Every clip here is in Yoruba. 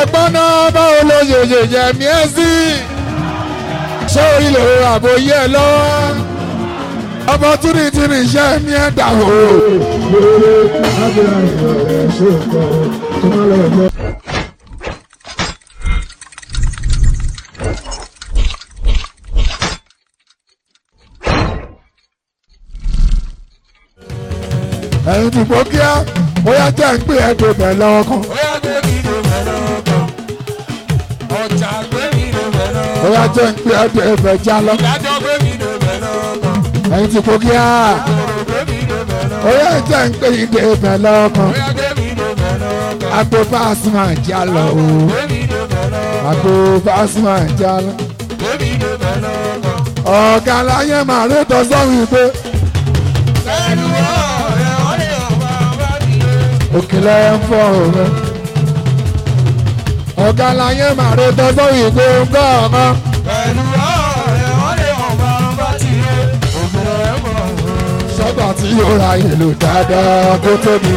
ẹ̀gbọ́n náà báwo ló ṣe ṣe jẹ mí ẹ́ sí ṣé orí lè ro àbòyé ẹ lọ́wọ́ opportunity ní iṣẹ́ mi ẹ̀ dà o. ẹ̀yin ti gbó kíá bóyá jẹ́ ń pè ẹ́ tó bẹ̀ lọ́wọ́ kan. Bóyá gbé mi ló bẹ̀ lọ́kàn. Ọjà gbé mi ló bẹ̀ lọ́kàn. bóyá jẹ́ ń pè ẹ́ tó ẹ̀fẹ̀ já lọ. Ìdájọ́ gbé mi ló bẹ̀ lọ́kàn. ẹ̀yin ti gbó kíá Ọ̀rọ̀ gbé mi ló bẹ̀ lọ́kàn. bóyá jẹ́ ń pè ẹ́ tó ẹ̀fẹ̀ lọ́wọ́ kan. Bóyá gbé mi ló bẹ̀ lọ́kàn. àgbo Pasuma já lọ o. Gbé mi ló bẹ̀ lọ́kàn. àgbo Pasuma já lọ. Gbé mi ló bẹ̀ lọ́kàn. ọ̀gá láyé màá rí tọ́sọ́rùn pé Pẹ̀lú ọ̀rẹ́ ọ̀rẹ́ ọ̀bá bá mi lé. òkèlè ń fọ́ òun. ọ̀gá láyé màá rí tọ́sọ́rùn pé ń gbọ́ ọ̀kan. Pẹ̀lú ọ̀rẹ́ ọ̀rẹ́ ọ̀bá bá ti lé. Ògùn ẹ̀ mọ̀ ọ́n. sọ́gbà tí yóò ra ìlú dáadáa kó tóbi.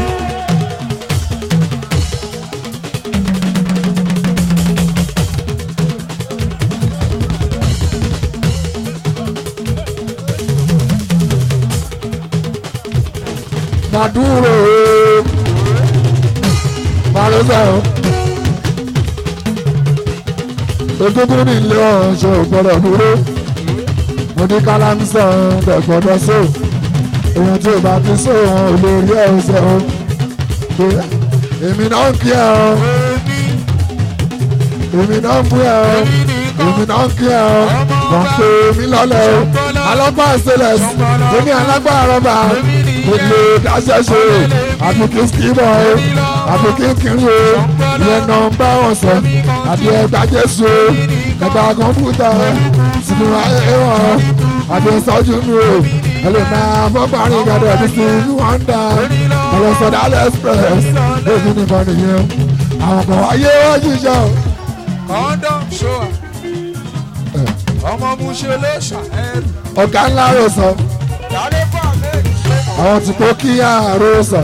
Maduro Marosa Egungun ní ilé ọ̀ṣọ́ gbọ́dọ̀ dúró. Mo ní kálámsọ̀ dẹ̀gbọ́dọ̀ sóò èèyàn tí o bá fi sóhun olórí ẹ̀ ń sẹ́wọ̀n pé èmi náà ń kí ẹ o èmi náà ń bú ẹ o èmi náà ń kí ẹ o wọ́n pè mí lọ́lẹ̀ o alọ́gbà stainless èmi alágbà rọ́bà mo lè dáṣẹ́ ṣe o àbí kí skimọ̀ o àbí kí kiri o ìyẹn náà ń bá wọn sọ àbí ẹgbà jésù o ẹgbà kọ̀ǹpútà sínú ayé wọn àbí sọ́jú mi o ẹlòmíà fọ́gbàrin gbàdọ̀ ní sí wọ́ndà ọlọ́sọ̀dá express lójú nìkan nìyẹn àwọn kan wáyé wọ́n ṣiṣẹ́ o. Condom show. Ọmọ mu ṣe ló ṣàẹ́rù. ọ̀gá ńlá rò sọ Yàrá fún àmẹ́rì ṣe mọ̀. àwọn tí kò kíyà rò sọ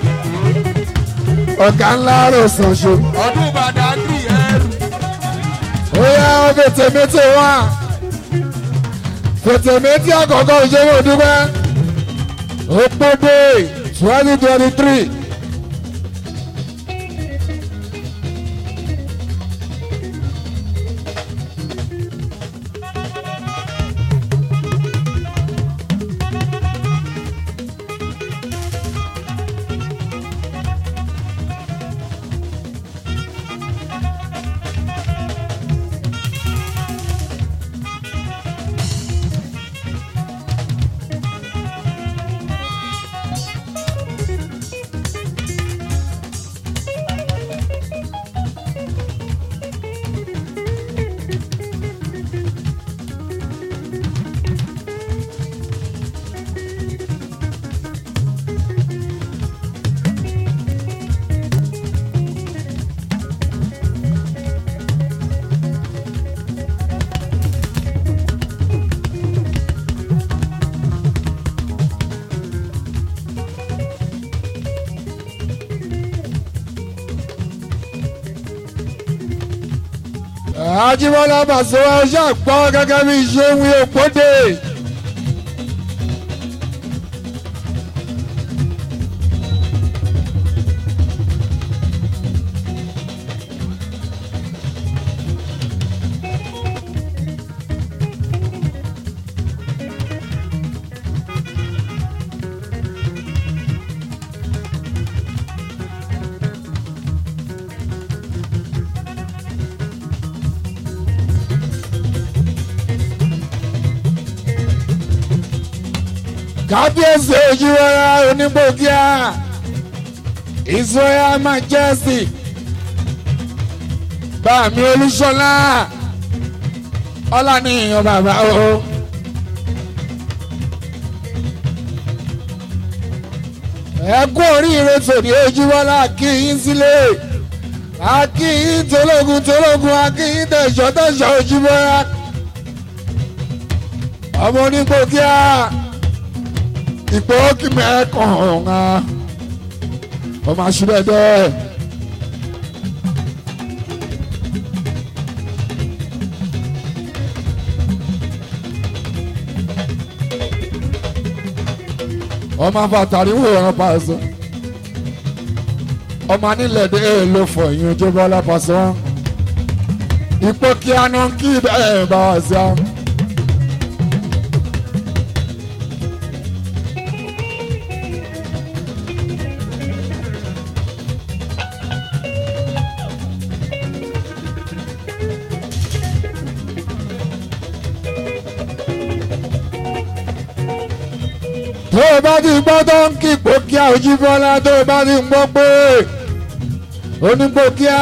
ọ̀gá ńlá rò sọ ṣe. Ọdún Badagry ẹrù. ó yá ọ fètèmétè wá fètèmétè àkọ́kọ́ ìṣòwò dúpẹ́ òpópó twenty twenty three. Ajíbọ́lá Bàṣẹ́wá ṣàgbọ́ gẹ́gẹ́ bí iṣẹ́ wí òpódè. kábíyèsí ojúwẹ́rẹ́ onígbòkíà Israel majesty bàmí olúṣọlá ọlànìyàn bàbá o. ẹ kú oríire tòní ojúwọ́lá kí yín sílé akí yín tológun tológun akí yín tẹ̀sọ́ tẹ̀sọ́ ojúwọ́lá ọmọ onígbòkíà ìpò kí mẹ́kàn ọ̀hún ọmọ àṣìbẹ̀dẹ̀ ọmọ afátàrí wòran pàṣẹ ọmọ anílẹ̀ dé ló fọ ìyún ojú bọ́lá pàṣẹ wọn ipò kí á ná kí bẹ́ẹ̀ bá wà sí àwọn. tó o bá ti gbọ́ tó ń kí pòkíà Òjíbọ́lá tó o bá ti gbọ́ pé onípòkíà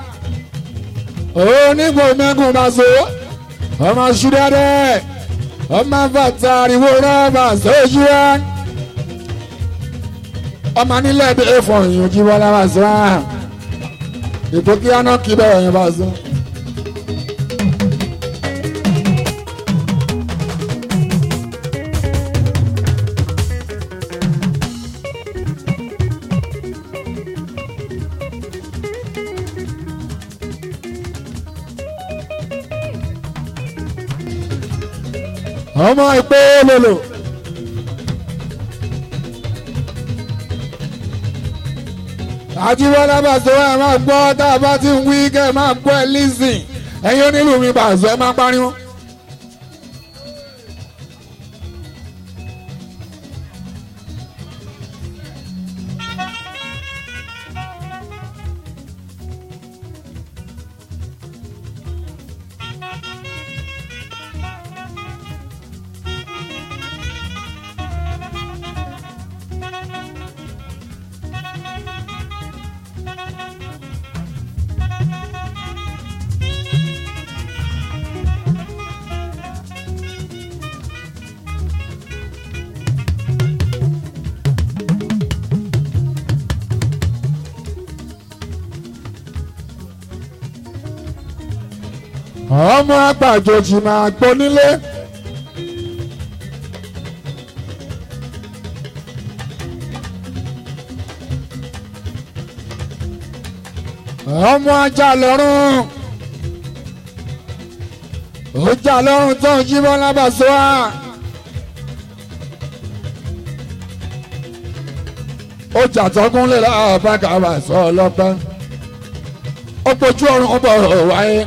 onígbò mẹ́gùn máa so ọmọ ṣúdẹ́dẹ́ ọmọ fàtà àríwó rọ́ọ̀bà sójú ẹ ọmọ nílẹ̀ dé fọyín Òjíbọ́lá máa so ìpòkíà náà kí bẹ́ẹ̀ yẹn máa so. ọmọ ìpè lòlò. àjíbọ́lá bàṣọ ẹ máa gbọ́ tá a bá ti ń wí kẹ́ ẹ máa gbọ́ ẹ lísìn ẹ̀yin onílù mi bàṣọ ẹ máa pariwo. ọmọ àgbàjòjì máa gbọ́ nílé. ọmọ ajá lọ́rùn ó jà lọ́rùn tó ń jí bọ́lá bàṣọ wa. ó jà tọkún lè láàbá bàkà bàṣọ ọlọ́pẹ́ ó pojú ọrùn ó bọ̀ wáyé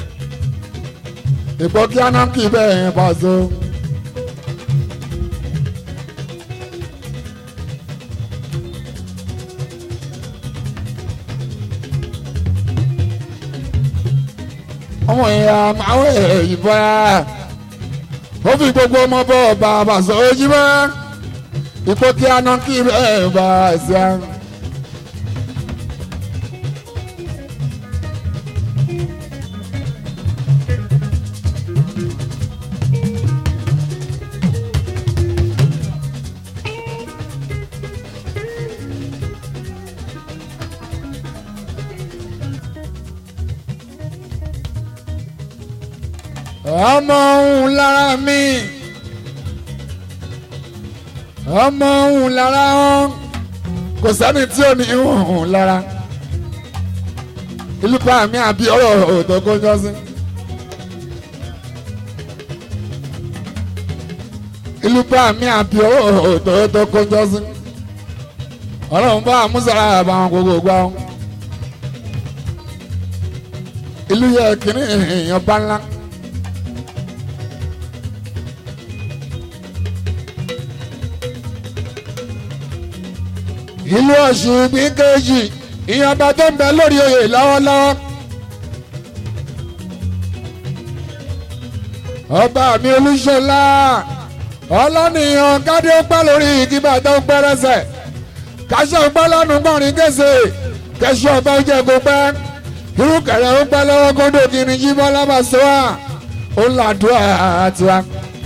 ìpò kí á náà kì í bẹ́ẹ̀ yẹn pàṣẹ. ọmọ ìyá máa ń ìbọn ó fi gbogbo ọmọ bọ́ ọba àbàṣọ ojú mọ́ ìpò kí á náà kì í bẹ́ẹ̀ bá ṣe. ọmọ òun lára mi ọmọ òun lára wọn kò sẹ́ni tí ò ní òun lára ìlú pa mi àbí ọ̀rọ̀ òtò kó jọ sí. ìlú pa mi àbí ọ̀rọ̀ òtò tó kó jọ sí. ọlọ́run bá àmúṣàrà àbáwọn gbogbo gbà wọn. ìlú yẹ kínní èèyàn bá ńlá. ìlú ọ̀ṣun ìpín kejì ìyànbá tó ń bẹ lórí oyè lọ́wọ́lọ́wọ́. ọba mi olúṣọlá ọlọ́nìyàn kádé ó pẹ́ lórí ìdìbò tó ń pẹ́rẹ́sẹ̀ káṣọ ń pẹ́ lọ́nu gbọ́nrin kése kẹṣọ ọba ó jẹ́ kó pẹ́ irú kẹrẹ ó pẹ́ lọ́wọ́ kódò kìíní jíbọ́ lábàṣọ́wà ó ń làdúrà tiwa.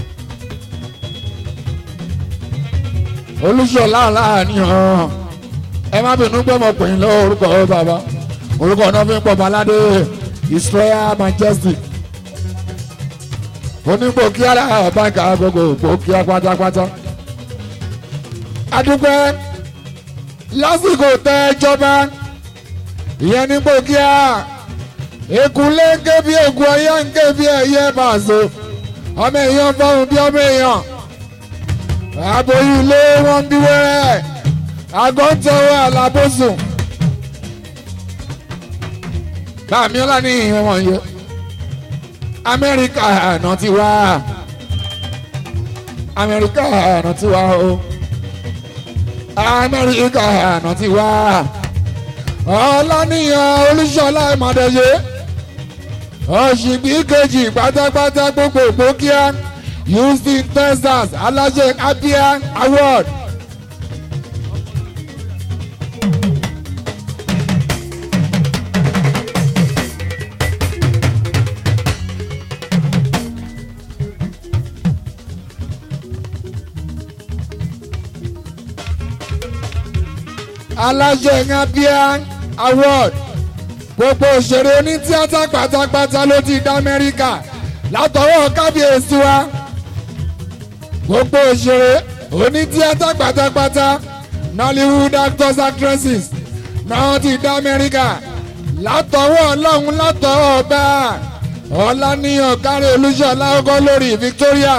olúṣọlá láàánìyàn ẹ má bínú gbọ́mọ pè ń lọ orúkọ bàbá orúkọ náà fi ń pọ̀ baládé Israel majesty onígbò kí ara báńkà gbogbo òpó kí á pátápátá. adúpẹ́ lásìkò tẹ ìjọba ìyẹn nígbò kí á ekunlé ń ké bí egun ọyẹ ń ké bí ẹyẹ bàṣọ ọmọ èèyàn fọhùn bí ọmọ èèyàn aboyún ilé wọn bí wẹ́rẹ́ àgọ́ ń tọwọ́ alábòsùn bàmí ọlá ní ìhìn wọn yẹ amẹ́ríkà àná ti wá amẹ́ríkà àná ti wá o amẹ́ríkà àná ti wá ọlọ́nìyàn olúṣọlá ìmọ̀dẹ́yẹ ọ̀ṣìgbì kejì pátápátá gbogbo gbòkíá houston texas aláṣẹ abia award. aláṣẹ abia award gbogbo òṣèré onítíátà pátápátá ló ti dá amẹ́ríkà látọwọ́ kábíyèsí wa gbogbo òṣèré onítíátà pátápátá nollywood actors actresses náà ti dá amẹ́ríkà látọwọ́ ọlọ́run látọwọ́ ọba ọláníyàn kárí olúṣọlá ọkọ lórí victoria.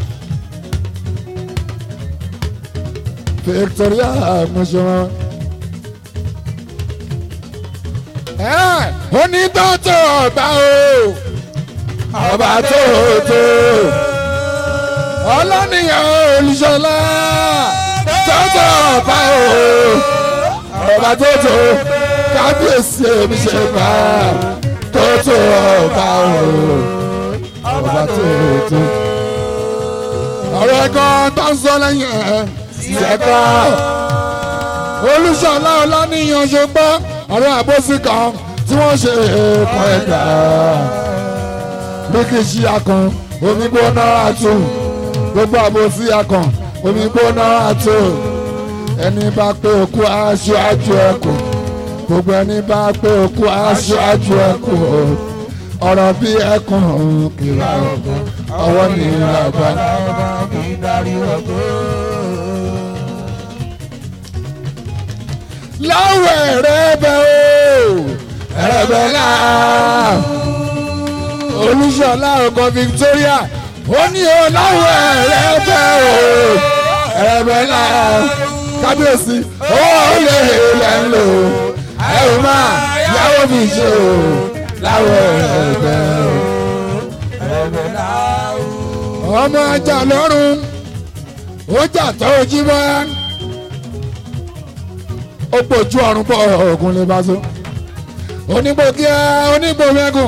victoria mọ̀ṣọ́wọ́n onítọ́tò ọba o ọba tó tó ọlọ́nìyàn olùṣọlá tọ́tò ọba o ọba tó tó kábíyèsí èmi ṣe bá tọ́tò ọba o ọba tó tó ọ̀rọ̀ ẹ̀kọ́ tó ń sọ lẹ́yìn ẹ̀ ṣẹ̀kọ́ olùṣọlá ọlọ́nìyàn ṣùgbọ́n ọ̀rọ̀ àbòsí kan tí wọ́n ṣe èèkàn ẹ̀dá bí kì í ṣe akàn omi gbóná àtò gbogbo àbòsí akàn omi gbóná àtò ẹni bá pé òkú aṣọ àjò ẹkùn gbogbo ẹni bá pé òkú aṣọ àjò ẹkùn ọ̀rọ̀ bí ẹkùn kìlá ọ̀gbọ́n ọwọ́ ní ìlàgbá. láwọ̀ ẹ̀rẹ́bẹ̀ o ẹ̀rẹ́bẹ̀ náà olùṣọ́lá ọkọ̀ Victoria ó ní o láwọ̀ ẹ̀rẹ́bẹ̀ o ẹ̀rẹ́bẹ̀ náà kábíyèsí ó lè lẹ̀ ń lò ẹ ò máa yàwó mi ṣe o láwọ̀ ẹ̀rẹ́bẹ̀ o ọmọ ajá lọ́rùn ó jà tó jí bá ó pòjú ọ̀run pọ̀ ògùn lè bá so onígbò kíá onígbò mẹ́gùn.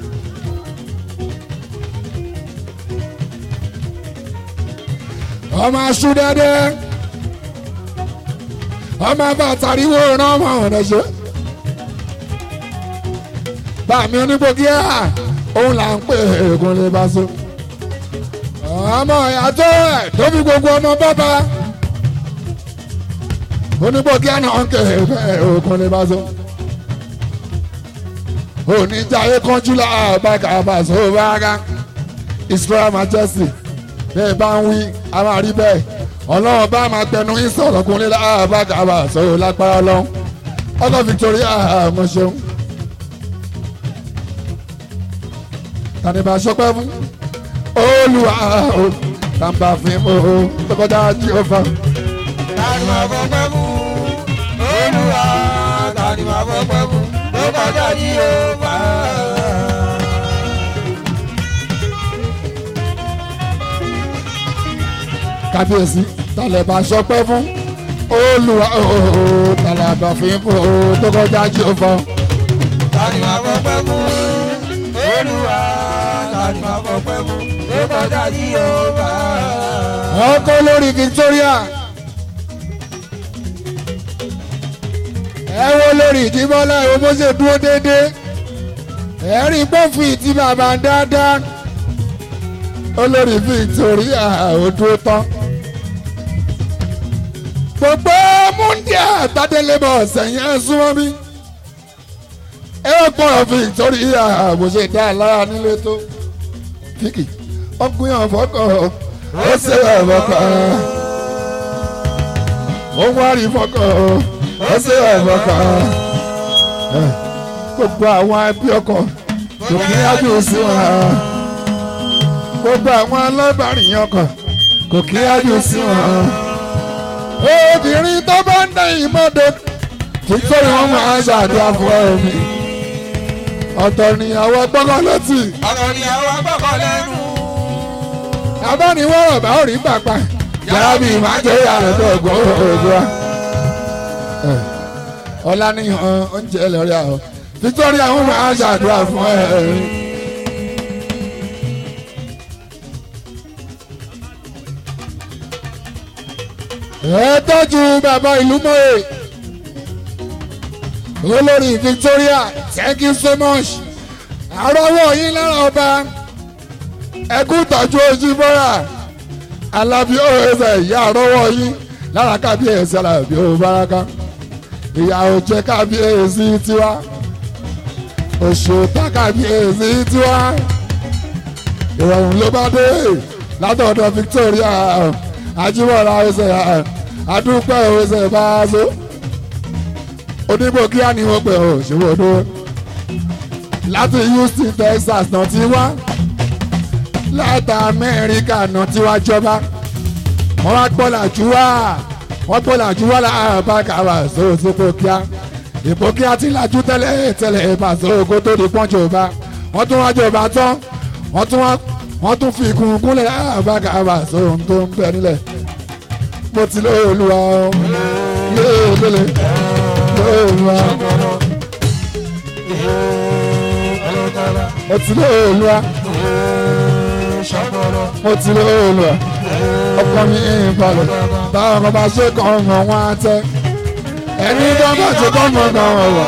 ọmọ aṣú dẹ́dẹ́ ọmọ bàtàríwò rán ọmọ ọ̀nà ṣe. bàmí onígbò kíá òun là ń pè ògùn lè bá so. ọmọ ìyàtọ̀ ẹ̀ tó fi gbogbo ọmọ bàbá onígbòkí àná ọ̀nkẹ́ òkun lè bá so. oníjàyé kánjú láàbàkà àbàṣọ bára Israel majesty bẹ́ẹ̀ bá ń wí a máa rí bẹ́ẹ̀ ọlọ́run bá máa tẹnu ìsọ̀rọ̀ kúnlẹ̀ láàbàkà àbàṣọ lágbára ọlọ́run ọkọ̀ Victoria mo ṣeun. tàníbà sọpẹ́ fún olùwà o tàǹbà fún mi o tọkọtà jí o fa. tani máa fọ́ pẹ́ fún olúwa tani máa fọ́ pẹ́ fún ló kọjá ní yorùbá. kábíyèsí tàlẹ̀ bá sọpẹ́ fún olùwà ooo tàlẹ̀ àbàfin fún ooo tó kọjá jí o fọ. tani máa fọ́ pẹ́ fún olúwa tani máa fọ́ pẹ́ fún ló kọjá ní yorùbá. ọkọ lórí Victoria ẹ wo lórí ìdíbọ́lá ìwọ bó ṣe dúró déédéé ẹ rí pọ́fì tí bàbá dáadáa olórí Victoria ò dúró tán gbogbo múndíà tádélébọ̀ sẹ́yìn ẹ̀ súnmọ́ mi ẹ ó pọ̀ Victoria bó ṣe dá a lára nílé tó kíkì ọkùnrin ọ̀fọ́kọ̀ ó ṣe ọ̀fọ́kọ̀ ó wá rí fọ́kọ̀ ó ṣe ọ̀fọ́kọ̀ gbogbo àwọn ẹbí ọkọ lòkè ájú sí wọn gbogbo àwọn alábàárìn ọkọ kò kí ájú sí wọn. obìnrin tó bá ń dá ìmọ̀dé títí wọn máa ṣàdúrà fún ẹ̀mí. ọ̀tọ̀ níyàwó gbọ́ngàn létí ọ̀rọ̀ ni àwọn gbọ́kọ̀ lẹ́nu. abániwọ̀rọ̀ bá ò rí pàpà yàrá bíi máa jẹ́ ìyàrá tó gbọ́ ògbó. ọ̀la ni oúnjẹ lórí àwọn Victoria wọn máa ṣàdúrà fún ẹ̀mí. ẹ tọ́jú bàbá ìlú mọ́ẹ̀ olórí Victoria thank you so much àrọ́wọ́ yín lára ọba ẹkú tọ́jú ojú bọ́ra alábí ọ̀rẹ́sẹ̀ ìyá àrọ́wọ́ yín lára kábíyèsí alábí ọ̀báraka ìyàwó jẹ́ kábíyèsí tiwa òṣòtá kábíyèsí tiwa ìrọ̀rùn ló bá dé látọ̀dọ̀ Victoria ajímọ̀ra ẹsẹ̀ àdúpẹ́ ẹsẹ̀ bá a so onígbò kíá ni wọ́n pẹ̀ ọ́ ṣòwòdó láti Houston Texas náà ti wá láti Amẹ́ríkà náà ti wá jọba wọ́n wá gbọ́ làjú wá wọ́n gbọ́ làjú wá láàbá kàwá sóò sí pòkíá ìpòkíá ti làjú tẹ́lẹ̀ tẹ́lẹ̀ ìbàṣọ kó tó di pọ́njọ bá wọ́n tún wá jọba tán wọ́n tún wá wọ́n tún fi ikùn kúnlẹ̀ láàbá kàwá sóò tó ń bẹ nílẹ̀ mo ti lóye olúwa o lóye lóye lóye olúwa mo ti lóye olúwa mo ti lóye olúwa ọkọ mi ń balẹ̀ báwọn kan bá ṣe kàn mọ́ wọn á tẹ́ ẹni tó bá ṣe kàn mọ́ kàn wọ́n wọ̀.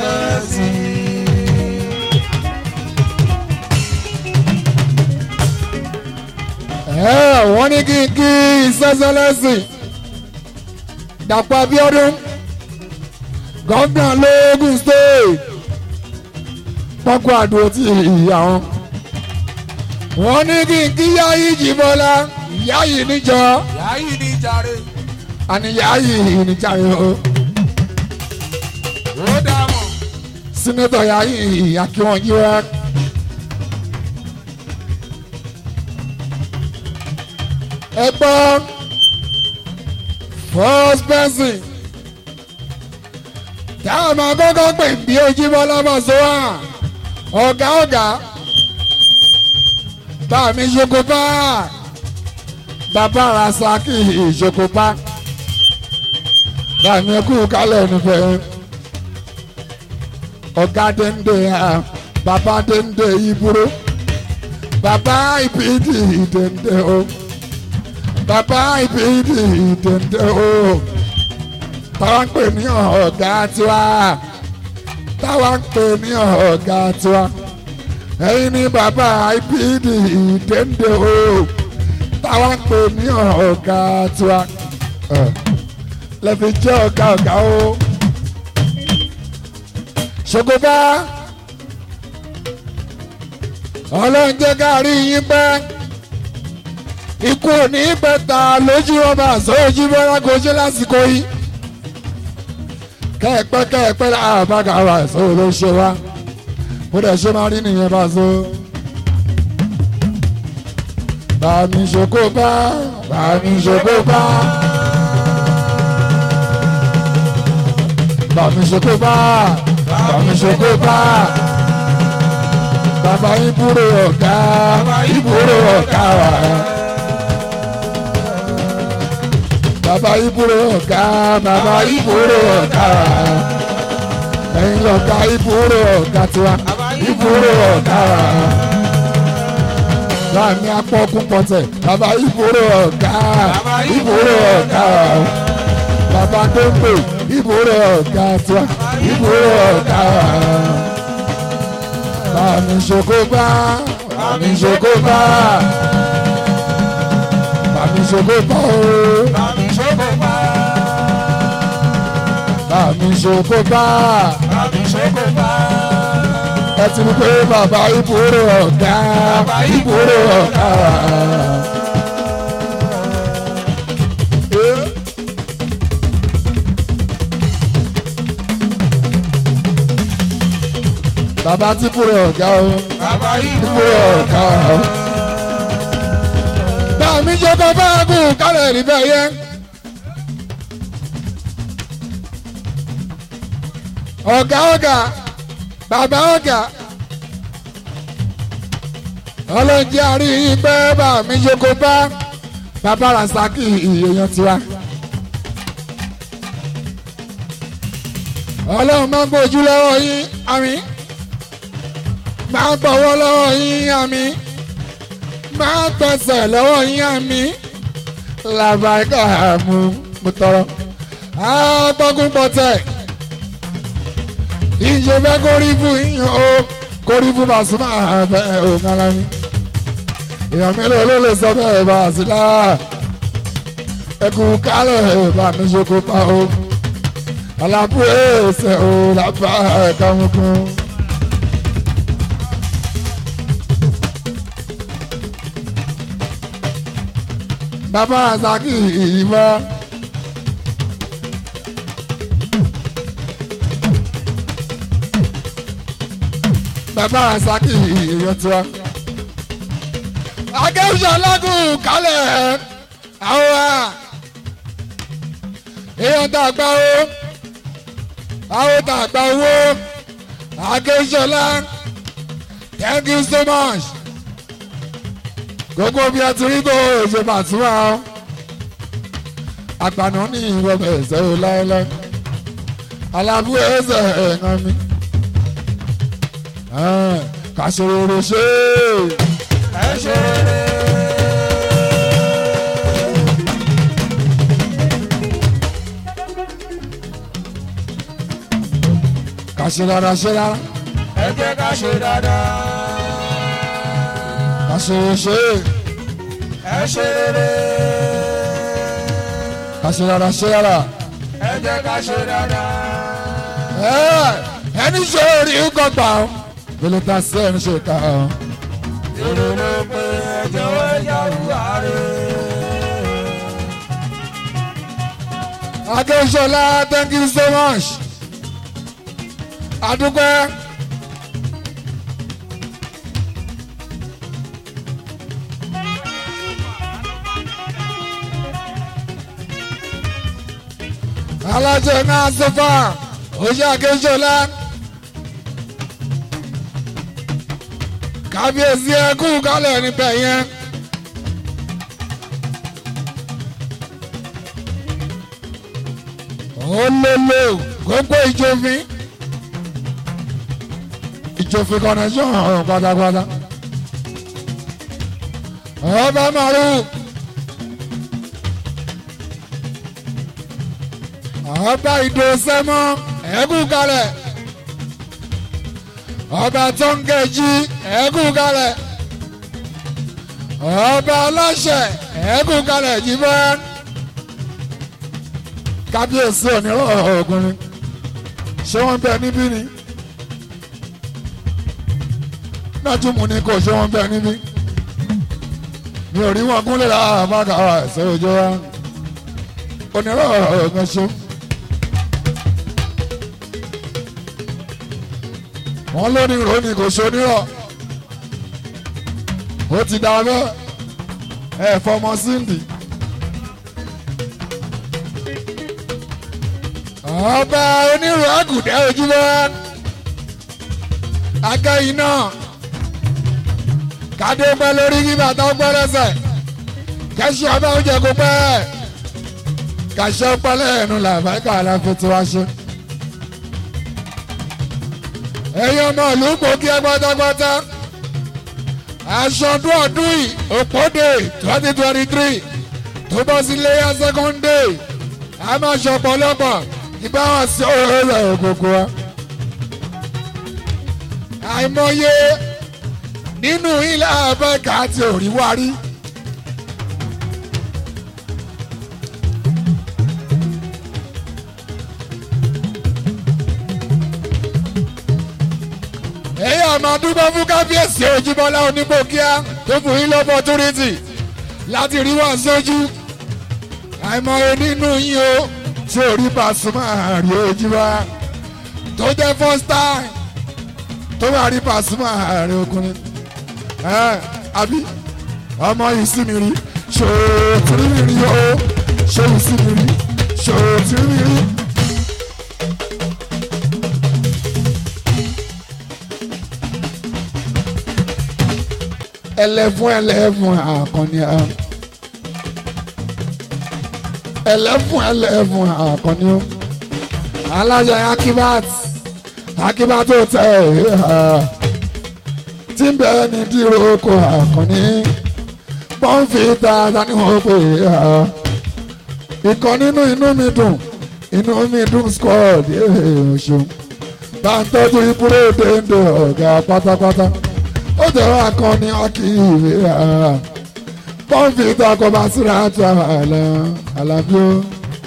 ẹ wọ́n ní kí n kí ìṣẹ́sẹ́lẹ́sìn Dàpọ̀ Abíọ́dún gọ́ńdà lóògùn state pọ́kú àdúró tí ìyá wọn. wọ́n ní kí n kí Yáyí Jíbọ́lá Yáyí níjọ yáyí ní jàre. àní Yáyí níjàre o. ó dààmú. sínátọ̀ Yáyí Akínwọ̀nyíwá. ẹ gbọ́ first person táwọn máa kọ́kọ́ pè bí Ojúbọ́lá Pasuma ọ̀gá ọ̀gá bá mi ṣokòpá bàbá Rasaki ìṣokòpá bá mi kú kálẹ̀ nífẹ̀ẹ́ ọ̀gá dénde bàbá dénde ìbúrò bàbá ìpìdì dénde o bàbá ìpìdì dénde o táwa ń pè ní ọ̀gá tiwa táwa ń pè ní ọ̀gá tiwa ẹ̀yin ní bàbá IPD ìdẹ́ndé o táwa ń pè ní ọ̀gá tiwa lẹ́fi jẹ́ ọ̀gá ọ̀gá o ṣògòbá ọlọ́run jẹ́ ká rí yín pẹ́ ikú ò ní bẹ́ta lójú ọba àsọ̀rọ̀jú bọ́lá kò ṣe lásìkò yìí kẹ́ẹ̀pẹ́ kẹ́ẹ̀pẹ́ láàbàgà wa ìṣòro ló ṣe wá bó dẹ̀ ṣe máa rí nìyẹn bá so. bàmí ṣoko bá bàmí ṣoko bá bàmí ṣoko bá bàmí ṣoko bá bàbá ìbúrò ọ̀gá ìbúrò ọ̀gá wa. bàbá ìbúrò ọ̀gá bàbá ìbúrò ọ̀gá ẹ̀yin lọ̀gá ìbúrò ọ̀gá tiwa ìbúrò ọ̀gá láàmì apọ́kún pọ̀tẹ̀ bàbá ìbúrò ọ̀gá ìbúrò ọ̀gá bàbá dóńgbò ìbúrò ọ̀gá tiwa ìbúrò ọ̀gá bàmí ṣokóbá bàmí ṣokóbá bàmí ṣokóbá ooo. bàmí ṣokòpá. bàmí ṣokóbá bàmí ṣokòpá. ẹ ti rí pé bàbá ìbúrò ọ̀gá ìbúrò ọ̀gá. bàbá tí búrò ọ̀gá o bàbá ìbúrò ọ̀gá o. bá mi jókòó bá kú kálẹ̀ níbẹ̀ yẹn. ọ̀gá ọ̀gá bàbá ọ̀gá ọlọ́njẹ́ àrí pẹ́ bá mi jókòó bá bàbá rasaki èèyàn tiwa. ọlọ́run máa ń gbójú lọ́wọ́ yín àmín máa ń bọ̀wọ́ lọ́wọ́ yín àmín máa ń tẹsẹ̀ lọ́wọ́ yín àmín làbàkà mú mo tọrọ. àgbọ̀gùn pọ̀tẹ́ ìjẹ fẹ́ kórí fún yín o kórí fún Pasuma bẹ́ẹ̀ ò kára mi. èèyàn mélòó ló lè sọ bẹ́ẹ̀ bá a sí láà ẹkú kálẹ̀ bá mi ṣoko pa o alábú ẹsẹ̀ o lábá ẹ̀ka mukun. bàbá àzàkì ìyìnbá. bàbá àzàkì ìyẹn tiwa. akẹ́wùsọ̀ lágùn kálẹ̀ àwọn a èèyàn tá a gbà ó àwọn tá a gbà owó akẹ́wùsọ̀lá thank you so much gbogbo bí a ti rí tó ṣe Pasuma àgbàna ní ìrọ̀bẹ̀ ẹ̀sẹ̀ o láéláé alábú ẹ̀sẹ̀ ẹ̀ngàn mi kàṣòro ṣe ẹ ṣe rere. kàṣe rárá ṣe rárá ẹ jẹ́ ká ṣe dáadáa. kàṣòro ṣe ẹ ṣe rere. kàṣe rárá ṣe rárá ẹ jẹ́ ká ṣe dáadáa. ẹni ṣe orí kọgbà ó bẹ́lẹ̀ ta sí ẹni ṣe ká ó. èrò ló pé ẹ jọ̀wọ́ ẹ yàrá rẹ̀. Akínsọ́lá thank you so much. Adúpẹ́. Alájẹ náà sọ́fà oṣù Akínsọ́lá. Kábíyèsí ẹkú kálẹ̀ níbẹ̀ yẹn. olólo gbogbo ìjòfin ìjòfin connection ọ̀hún pátápátá ọba maru ọba ìdòsẹ́mọ́ ẹ̀kú kalẹ̀ ọba tóńgẹ̀jì ẹ̀kú kalẹ̀ ọba aláṣẹ ẹ̀kú kalẹ̀ jìbọn kábíyèsí onírọ̀ ọ̀gùnrin ṣé wọ́n bẹ níbí ni nájúmù ni kò ṣé wọ́n bẹ níbí mi ò rí wọn gúnlẹ̀ láàbàkà ẹ̀sẹ̀ òjò wa onírọ̀ ọ̀gùn ṣe. wọ́n lóní ìròyìn kò ṣe onírọ̀ ó ti dá bẹ́ẹ̀ ẹ̀ fọmọ síndì. ọba onírú àgùdẹ ojúbọ akẹyìn náà kádé pẹ́ lórí kí bàtà ọgbẹ́ lẹ́sẹ̀ kẹsì ọba oúnjẹ kó pẹ́ kàṣẹ ọpẹ́ lẹ́nu làbáìkà aláfẹ tí wàá ṣe. ẹ̀yin ọmọ ìlú gbòógì ẹ pátápátá aṣọdún ọdún yìí òpódè twenty twenty three tó bọ́ sí léyà second day a máa ṣọpọ̀ lọ́pọ̀ ìbáwọn sí ọ̀rọ̀ òkòkò wa. àìmọye nínú ilé abẹ́ka àti òríwárí. èyí àmọ́ dúpẹ́ fún kábíyèsí Òjìbọ́lá onígbòkíá tó fún yín lọ́pọ̀túrìtì láti rí wá sójú àìmọye nínú yín o tí orí Pasuma rí ojú wa tó jẹ́ first time tó bá rí Pasuma rí ọkùnrin ẹ àbí ọmọ yìí sí mi rí ṣòtìrí mi rí o ṣòwò sí mi rí ṣòtìrí mi rí. ẹlẹ́fún ẹlẹ́fún àkànní à ẹlẹ́fún ẹlẹ́fún àkànní o alájà akibat akibat ó tẹ ẹ tí ń bẹ ní dírò oko àkànní pọ́ńfìtà tani wọ́n pè é ìkan nínú inú mi dùn inú mi dùn squad ọ̀ṣun bá ń tọ́jú ibúrò déńdé ọ̀gá pátápátá ó tẹ̀wọ́ akọni akíyèwé pọ́ńfìtà kọba síra tó àlà àlàbí ó.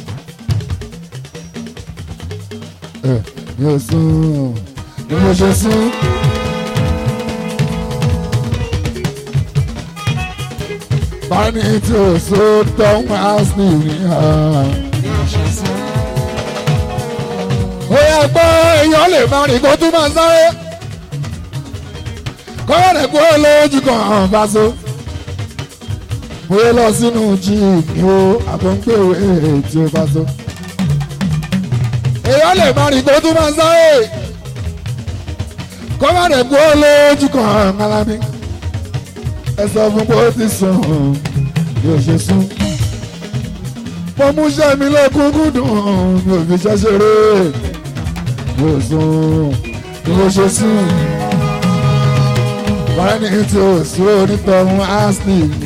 mi ò sùn ni mo ṣe sùn. báni tí o so tán wá sí ní ha. ó yẹ gbọ́ èèyàn lè máa rìn kó tún máa sáré. kọ́yọ̀ rẹ̀ kó lójú kan hàn bá so. bóyá lọ sínú jíìpì o àbọ̀ngbèwé tí o bá so. èèyàn lè máa rìn kó tún máa sáré. kọ́yọ̀ rẹ̀ kó lójú kan hàn kálábí ẹ sọ fún pé ó ti sùn yóò ṣe sùn. mo mú iṣẹ́ mi lọ́kùnkùn dùn mi ò fi iṣẹ́ ṣeré yóò sùn yóò ṣe sùn. báyìí ní tí o sùn onítọ̀hún ashley ní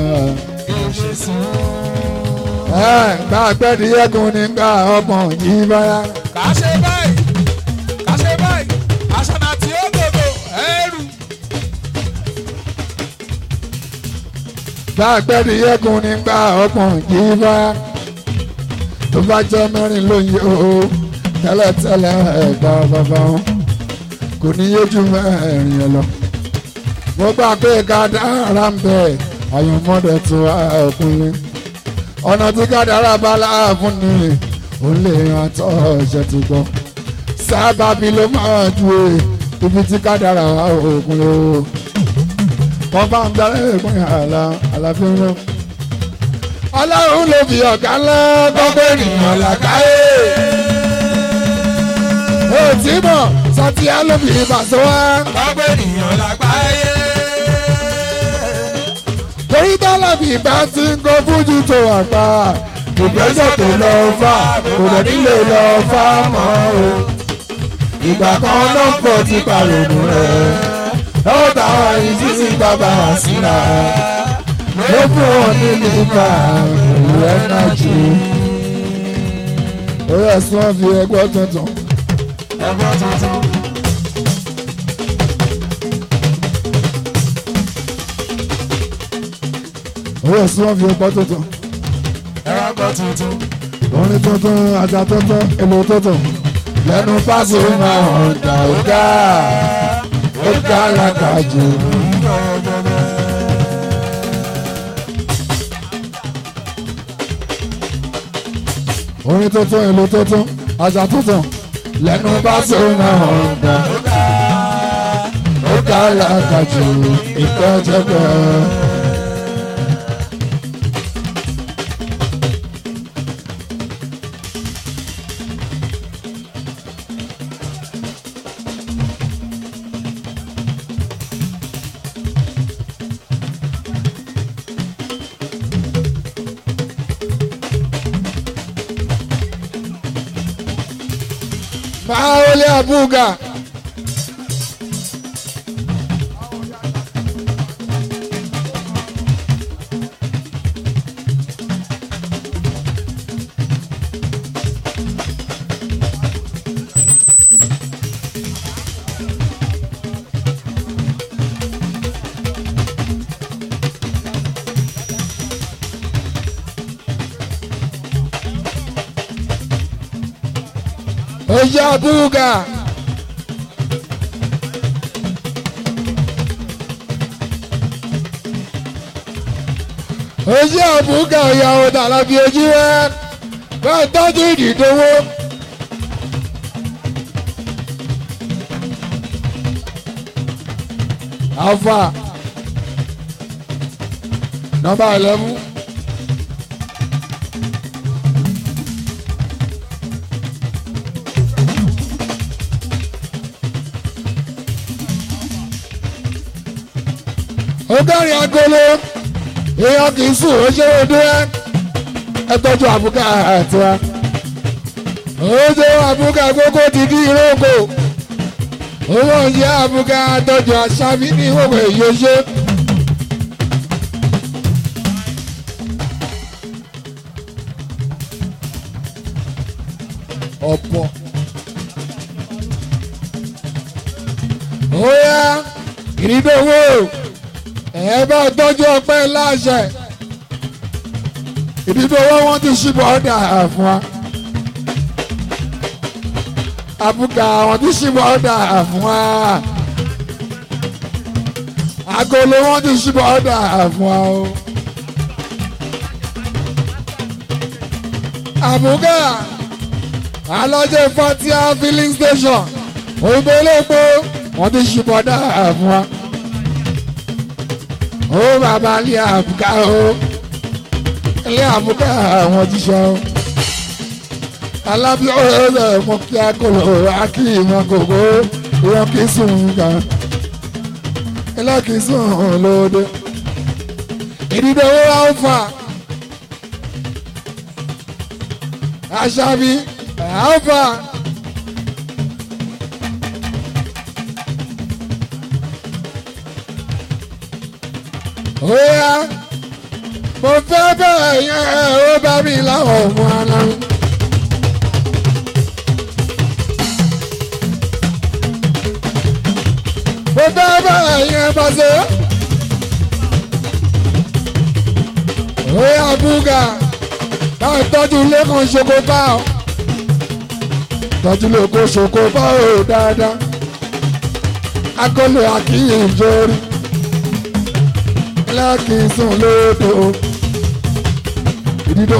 ẹ gbà pẹ́ẹ́dì yẹ́gun nígbà ọgbọ̀n yìí báyà. kà á ṣe báyìí kà á ṣe báyìí àṣànà tí ó gbogbo ẹrù. gbà pẹ́ẹ́dì yẹ́gun nígbà ọgbọ̀n yìí báyà. tó bá jẹ́ mẹ́rin lóye o tẹ́lẹ̀tẹ́lẹ̀ ẹ̀gbá bàbá wọn kò ní yéjú mẹ́rin ẹ̀ lọ. mo gbà pé kádàrá ń bẹ àyànmọ́dẹ̀ tó ọkùnrin ọ̀nà tí kádàrá bá láàfún ni ó lè hàn tó ṣe ti gbọ́ sábàbí ló máa ju e ibi tí kádàrá wà òkun ló wọ́n bá ń darí ìpín àlà àlàfin lọ. ọlọ́run ló fi ọ̀gá ńlá gbọ́gbẹ́ ènìyàn làkàyè. òtí mọ̀ sọtíà ló fi ìbàṣọ wá. gbogbo ènìyàn lágbàáyé. torí tọ́lọ̀bì bá ti ń kó fújì tó wà pa ìgbésẹ̀ tó lọ fà kò dẹ̀ nílé lọ fà mọ́ o. ìgbà kan náà pọ̀ ti pàrònú rẹ̀ ó táwọn ìdí sí bàbá síra ló fún wọn ní nípa ìlú ẹnájì. ó yẹ sí wọn fi ẹgbẹ́ tuntun. ẹgbẹ́ tuntun. ó yẹ sí wọn fi ẹgbẹ́ tuntun. ẹgbẹ́ tuntun. orin tuntun àjà tuntun èlò tuntun lẹ́nu fásitì máa hàn dà ó ga ó ga lákàjù. orin tuntun èlò tuntun àjà tuntun lẹ́nu fásitì máa hàn dà ó ga lákàjù ìkẹ́jẹ́gbẹ́. Paole Abuga. Oye Abuga. Oye Abuga ìyàwó dàlábí ojú rẹ̀ bẹ́ẹ̀ tọ́jú ìdìdówó. Alfa nọ́mbà eleven. ọgọ́rin agolo èèyàn kì í sùn ó ṣe é dé ẹ tọ́jú àbúkà àti wa oúnjẹ àbúkà gbogbo ti di ìrókò owó oúnjẹ àbúkà tọ́jú àṣàbí ní ìwòwò èyí ṣe. ọ̀pọ̀ ó yá ìrìndòwò ẹ bá tọ́jú ọpẹ́ láṣẹ ìrìndòwò wọn ti ṣíbọ̀ ọ̀dà fún wa àbúkà wọn ti ṣíbọ̀ ọ̀dà fún wa agolo wọn ti ṣíbọ̀ ọ̀dà fún wa o. àbúkà alọ́jẹ́ fatia filling station òyìnbó olóògbé wọn ti ṣíbọ̀ ọ̀dà fún wa ó bàbá ilé àbúkà o ilé àbúkà àwọn ti sọ alábí ọ̀rẹ́ mọ kí a kò lọ akí ìmọ̀ kòkó ìwọ̀n kì í sùn gan ilé kì í sùn lóde ìdílé owó alfa aṣábí alfa. Oya, mo fẹ́ bẹ̀rẹ̀ yẹn ó bá mi láwọn ọmọ aláwọ̀. Mo fẹ́ bẹ̀rẹ̀ yẹn bàṣẹ. Oya búgà náà tọ́jú lẹ́kàn ṣoko bá ọ. Tọ́jú lẹ́kàn ṣoko bá ọ dáadáa. Akọ́lé àkíyè ìjọ́rí lákìsùn lódò ìdídò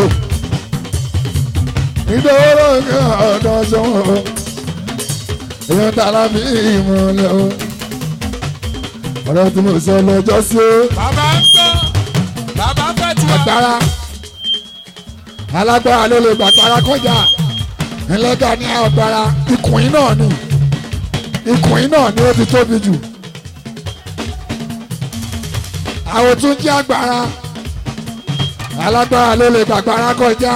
ìdòwò lókè ọ̀dọ́ sọ́wọ́ èèyàn tààrà bí ìmọ̀lẹ́ o ọ̀rọ̀ tí mo sọ lọ́jọ́ sí o. bàbá ń gbọ́ bàbá fẹ́ tu wa. agbára alágbára ló lè gbàgbára kọjá ẹlẹ́gà ní agbára ikùn náà ni ikùn náà ni ó ti tóbi jù àwọn tún jẹ́ agbára alágbára ló lè gbàgbára kọjá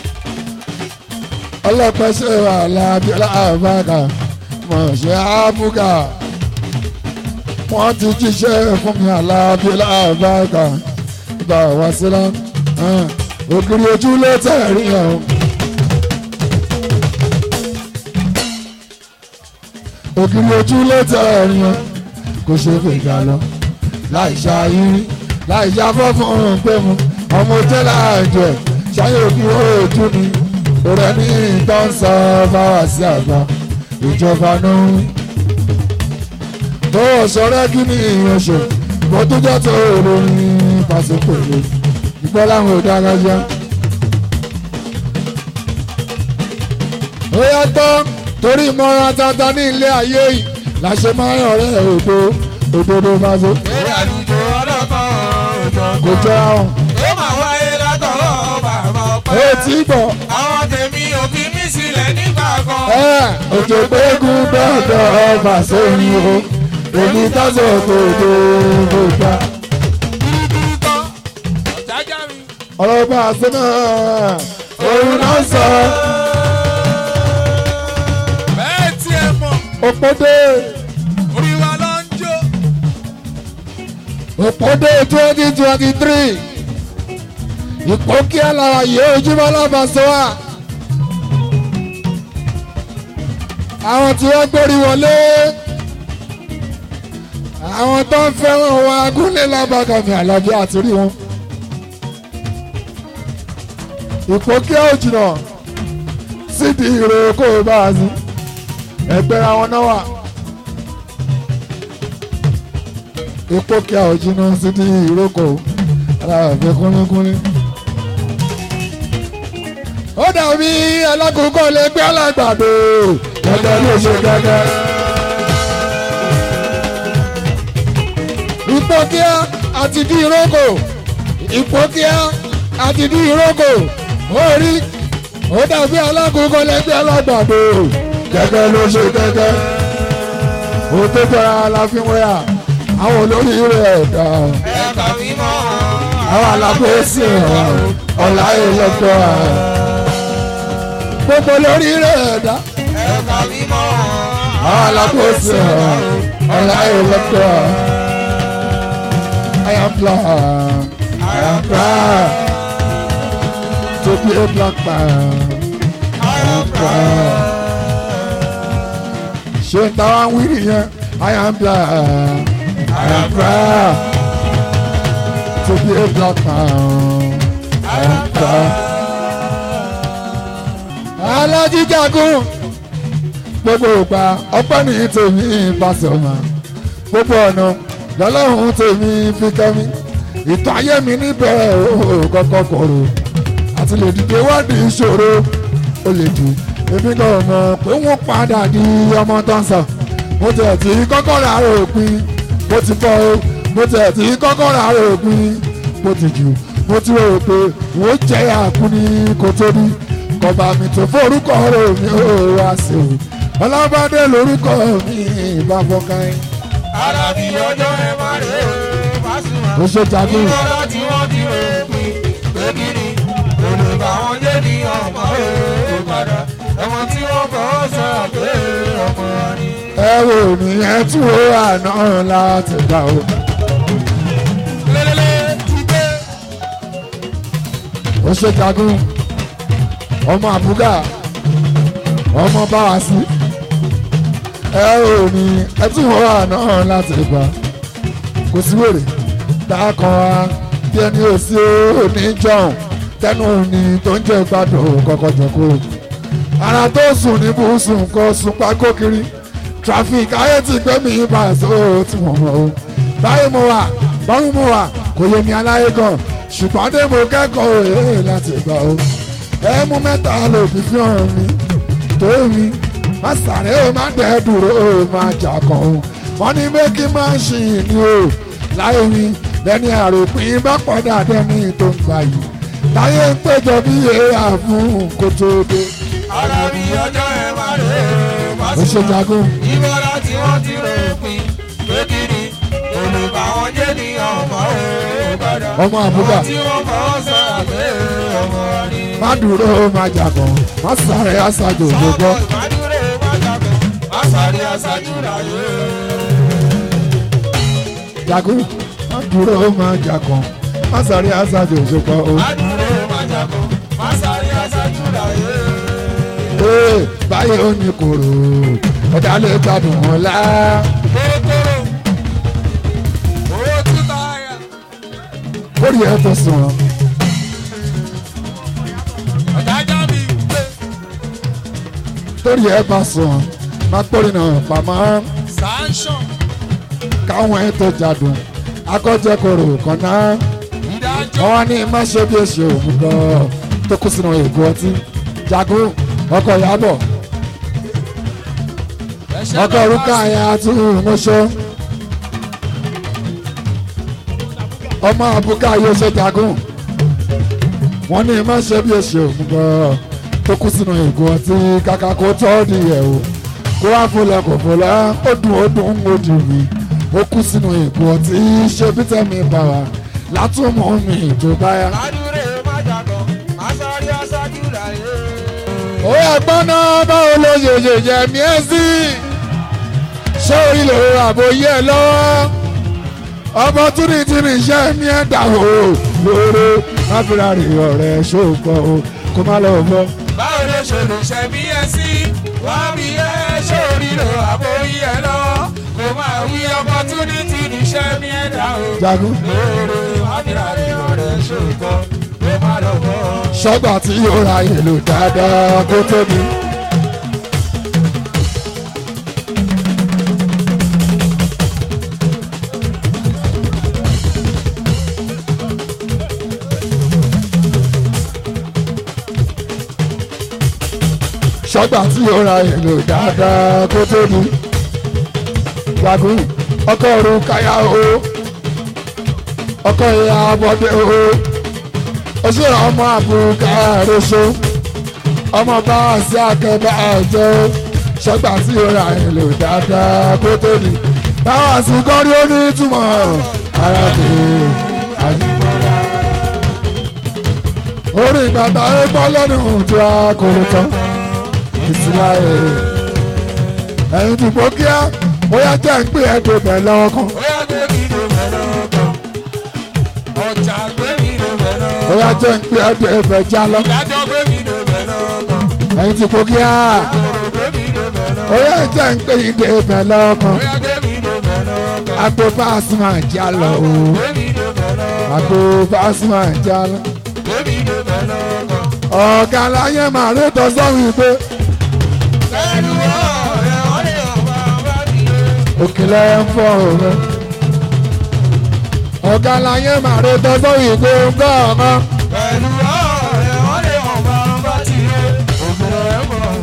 ọlọ́pẹ́ ṣe wà lábíọ́lá àbáka mọ̀ ṣe áfúgà wọ́n ti jíṣẹ́ fún mi àlábíọ́lá àbáka bá wá sílá ògiri ojú ló tẹ̀rí ẹ̀ o. ògiri ojú ló tẹ̀rí ẹ̀ kò ṣe fèjà lọ láì ṣàyírí láì ṣàfọ́ fún un pé mu ọmọ tẹ́lẹ̀ àjẹ ṣáyé òbí ojú ni òrẹ́ ní ìtàn sọ fáwà sí àgbà ìjọba náà wí. tó sọ̀rọ̀ kí ni ìyẹn ṣe ìbọn tó jẹ́ tó olórin pàṣípòrò ìgbọ́ láwọn ò dára jẹ́. ó yàtọ̀ torí ìmọ̀ràn tata ní ilé ayé yìí la ṣe máa ń ọ̀rẹ́ òdo òdodo máa ṣe eré àlùjọ ọlọ́kan òjò kò jọ àwọn. ó máa wáyé látọ̀rọ̀ bàbá ọpẹ́. ó ti bọ̀ àwọn tèmi ò fi mí sílẹ̀ nígbà kan. ẹ òjò gbẹ́gun dọ́dọ̀ ọba sórí o èmi tọ́sọ̀ kò tó kò gbà. dúdú tán ọ̀jájá mi. ọ̀rọ̀ bá a sọ náà òun náà sọ bẹ́ẹ̀ tiẹ̀ mọ̀ òpódé orí wa ló ń jó. òpódé twenty twenty three ìpò kí alára yìí ojúmọ́ lábàṣọ wa. àwọn tí wọ́n gbórí wọlé àwọn tó ń fẹ́ràn wa gúnlẹ̀ lábàkàmì àlàbí àti rí wọn. ìpò kí ó jìnnà sídìí ìrò kó o bá a sí ẹgbẹ́ àwọn náà wà. ìpò kí ó jìnnà sídìí ìrò kó o aláàfin kúnlẹ́kúnlẹ́. ó dàbí alákòókò lè gbé alágbàdo gẹ́gẹ́ ló ṣe gẹ́gẹ́. ìpò kí á àti bí ìrókò ìpókíá àti ní ìrókò orí ó dàbí alákòókò lẹ́gbẹ́ alágbàdo gẹ́gẹ́ ló ṣe gẹ́gẹ́ ó tó tọ́ra la fi wẹ́yà àwọn olórí rẹ̀ dà ẹ̀ka mímọ́ àwọn alákòóso ọ̀la ìlọ́tọ̀ gbogbo lórí rẹ̀ dà ẹ̀ka mímọ́ àwọn alákòóso ọ̀la ìlọ́tọ̀ I am proud I am proud to be a black man I am proud ṣé n ta wá ń wí nìyẹn I am proud I am proud to be a black man I am proud. alájíjagun gbogbo ìgbà ọpẹ́ ní tèmi ìbáṣọmọ gbogbo ọ̀nà lọ́lọ́run tèmi fi kẹ́mi ìtàn ayé mi níbẹ̀ ó kọ́kọ́ kọ̀rọ̀ àti lè dìde wádìí ìṣòro ó lè jù èmi náà mọ̀ pé wọ́n padà di ọmọ tó ń sọ mo tẹ̀ tí kọ́kọ́ rà òpin mo ti bọ́ o mo tẹ̀ tí kọ́kọ́ rà òpin mo ti jù mo ti rò pé wọ́n jẹ́ àkúni kò tóbi kọba mi tó forúkọ rẹ̀ mi ò wá sí o ọlọ́bàdé lórúkọ mi ìbá fọkàn alábí ọjọ́ ẹ má rè é Pasuma. ó ṣe jagun ìmọ̀lá tí wọ́n ti rè é pin pé kí ni olùkọ́ àwọn jẹ́ ní ọmọ rẹ̀ padà ẹ̀wọ̀n tí wọ́n kọ́ sọ pé ọmọ ni. ẹ wò mí ẹ tún wo àná láti gbà o. lélẹ́lẹ́ ti gbé. ó ṣe jagun ọmọ àbúgà ọmọ báwa sí ẹ ò ní ẹ tún wọ́n àná láti gbà kò sí wèrè dákan wa bí ẹni ò sí òní jọ̀hún tẹnu ni tó ń jẹ́ gbádùn kọ́kọ́ jẹ kó ara tó sùn ní bùsùn kó sùn pákó kiri traffic ayé ti gbé mi bá so tí wọ́n mọ̀ o báyìí mo wà báwo mo wà kò yé mi aláyé gan ṣùgbọ́n dé mo kẹ́kọ̀ọ́ èé láti gbà o ẹ mú mẹ́ta lò fi fi hàn mi tó mi má sàré o má dẹ́ dúró o má jà kan o wọ́n ní méjì máa ń ṣìn ní o láyé mi lẹ́ni àròpin bá pọ̀dà dẹ́ni tó ń gbà yìí láyé ń péjọ bí èèyàn fún kó tó dé alábí ọjọ́ ẹ má rè é ó ṣe Pasuma. jagun ìmọ̀lá tí wọ́n ti rè é pin pé kí ni olùkọ́ àwọn jẹ́ ní ọmọ rẹ̀ padà ọmọ àbúgà tí wọ́n kọ́ sọ pé ọmọ ni. má dúró má jà kan má sàré àṣàjò gbogbo Ìmàdúró wájàgbọ́, àṣàrí àṣàjú láyé. jagun má dúró má jà kan má sàré àṣàjò gbogbo o. Ìmàdúró wájàgbọ́, àṣàrí àṣàjú láyé. Ee, báyìí ó ní kòrò ọ̀dà lè gbádùn wọn lá. Kókóró, owó túta ayà. Orí ẹ̀ tó sùn wọn. Ọ̀dájà mi gbé. Torí ẹ̀ bá sùn wọn. Má pòrí náà pamọ́ Sanction, káwọn ẹ̀ tó jadùn. Akọ́jẹ́ kòrò kan náà. ìdájọ́. Wọ́n ní má ṣe bí èsì òun gan tó kú sínú ègbò ọtí. Jagun ọkọ̀ Ìyábọ̀ Ẹ̀ṣẹ̀ ọkọ̀ náà orúkọ bá àyà àti ìmọ̀ṣọ́. Ọmọ àbúkà yóò ṣe jagun. Wọ́n ní má ṣe bí èsì òun gan tó kú sínú ègbò ọtí kàkà kó tọ́ di ẹ̀ o. Kó wá fọlẹ̀ kò fọlẹ̀ ó dùn ó dùn ó dùn mí. Ó kú sínú ègbò ọtí ṣe bí tẹ̀mí bá wa látúmọ̀ mi tó báyà. Ìmàdúró wájàgbọ́, àṣàrí àṣàjú láyé. ó ẹ̀gbọ́n náà báwo ló ṣe ṣe jẹ mí ẹ́ sí ṣé orí lè ro àbòyí ẹ lọ́wọ́ opportunity ní iṣẹ́ mi ẹ̀ dà o lóore má fi ra rè ọ̀rẹ́ ṣòkò o kó má lọ bọ́. báwo ló ṣe lè ṣe bí ẹ sí wá bí ẹ ṣe orílẹ̀ àbóyí ẹ lọ kò máa wí opportunity níṣẹ́ ní ẹ̀dá o. jagun lóore wábìrì ọ̀rẹ́ ṣòótọ́ ló má lọ bọ́. ṣọ́gbà tí yóò ra èlò dáadáa kó tóbi. ṣọ́gbà tí yóò ra èlò dáadáa kó tóbi. jagun ọkọ̀ ọ̀run káyà o ọkọ ìyá abọ́dé o ó ṣe ọmọ àbúkà àròṣọ ọmọ bá wà sí akẹ́bà ẹ̀jẹ̀ o ṣọgbà tí ó ra èlò dáadáa kó tó ní báwa sí kọ́rí ó ní ìtumọ̀ ara kò àyíkọ́ra. orí ìgbàgbà ẹgbọ́ lẹ́nu tó a kò tán ìsìlá ẹ̀ ẹ̀yìn tó gbó kíá ó yá jẹ́ ń pè ẹ́ tó bẹ̀ lọ́wọ́ kan. Ó yá gbé mi ló bẹ̀ lọ́kàn. Ọjà gbé mi ló bẹ̀ ó lọ́kàn. yá jẹ́ ń pè ẹ́ tó ẹ̀fẹ̀ já lọ. Ìdájọ́ gbé mi ló bẹ̀ lọ́kàn. ẹ̀yìn tó gbó kíá Ọ̀rọ̀ gbé mi ló bẹ̀ lọ́kàn. ó yá jẹ́ ń pè ẹ́ tó ẹ̀fẹ̀ lọ́wọ́ kan. Ó yá gbé mi ló bẹ̀ lọ́kàn. àgbo fásitì já lọ o Gbé mi ló bẹ̀ lọ́kàn. àgbo fásitì já lọ. Gbé mi ló bẹ̀ lọ́kàn. ọ̀gá láyé màá rí tọ́sọ́rùn ìgbé Pẹ̀lú ọ̀rẹ́ ọ̀rẹ́ ọ̀bá bá mi lé. òkèlè ń fọ òun. ọ̀gá láyé màá rí tọ́sọ́rùn ìgbé ńgọ́ ọ̀gá. Pẹ̀lú ọ̀rẹ́ ọ̀rẹ́ ọ̀bá bá ti lé. Ògùn ẹ̀ mọ̀ ọ́n.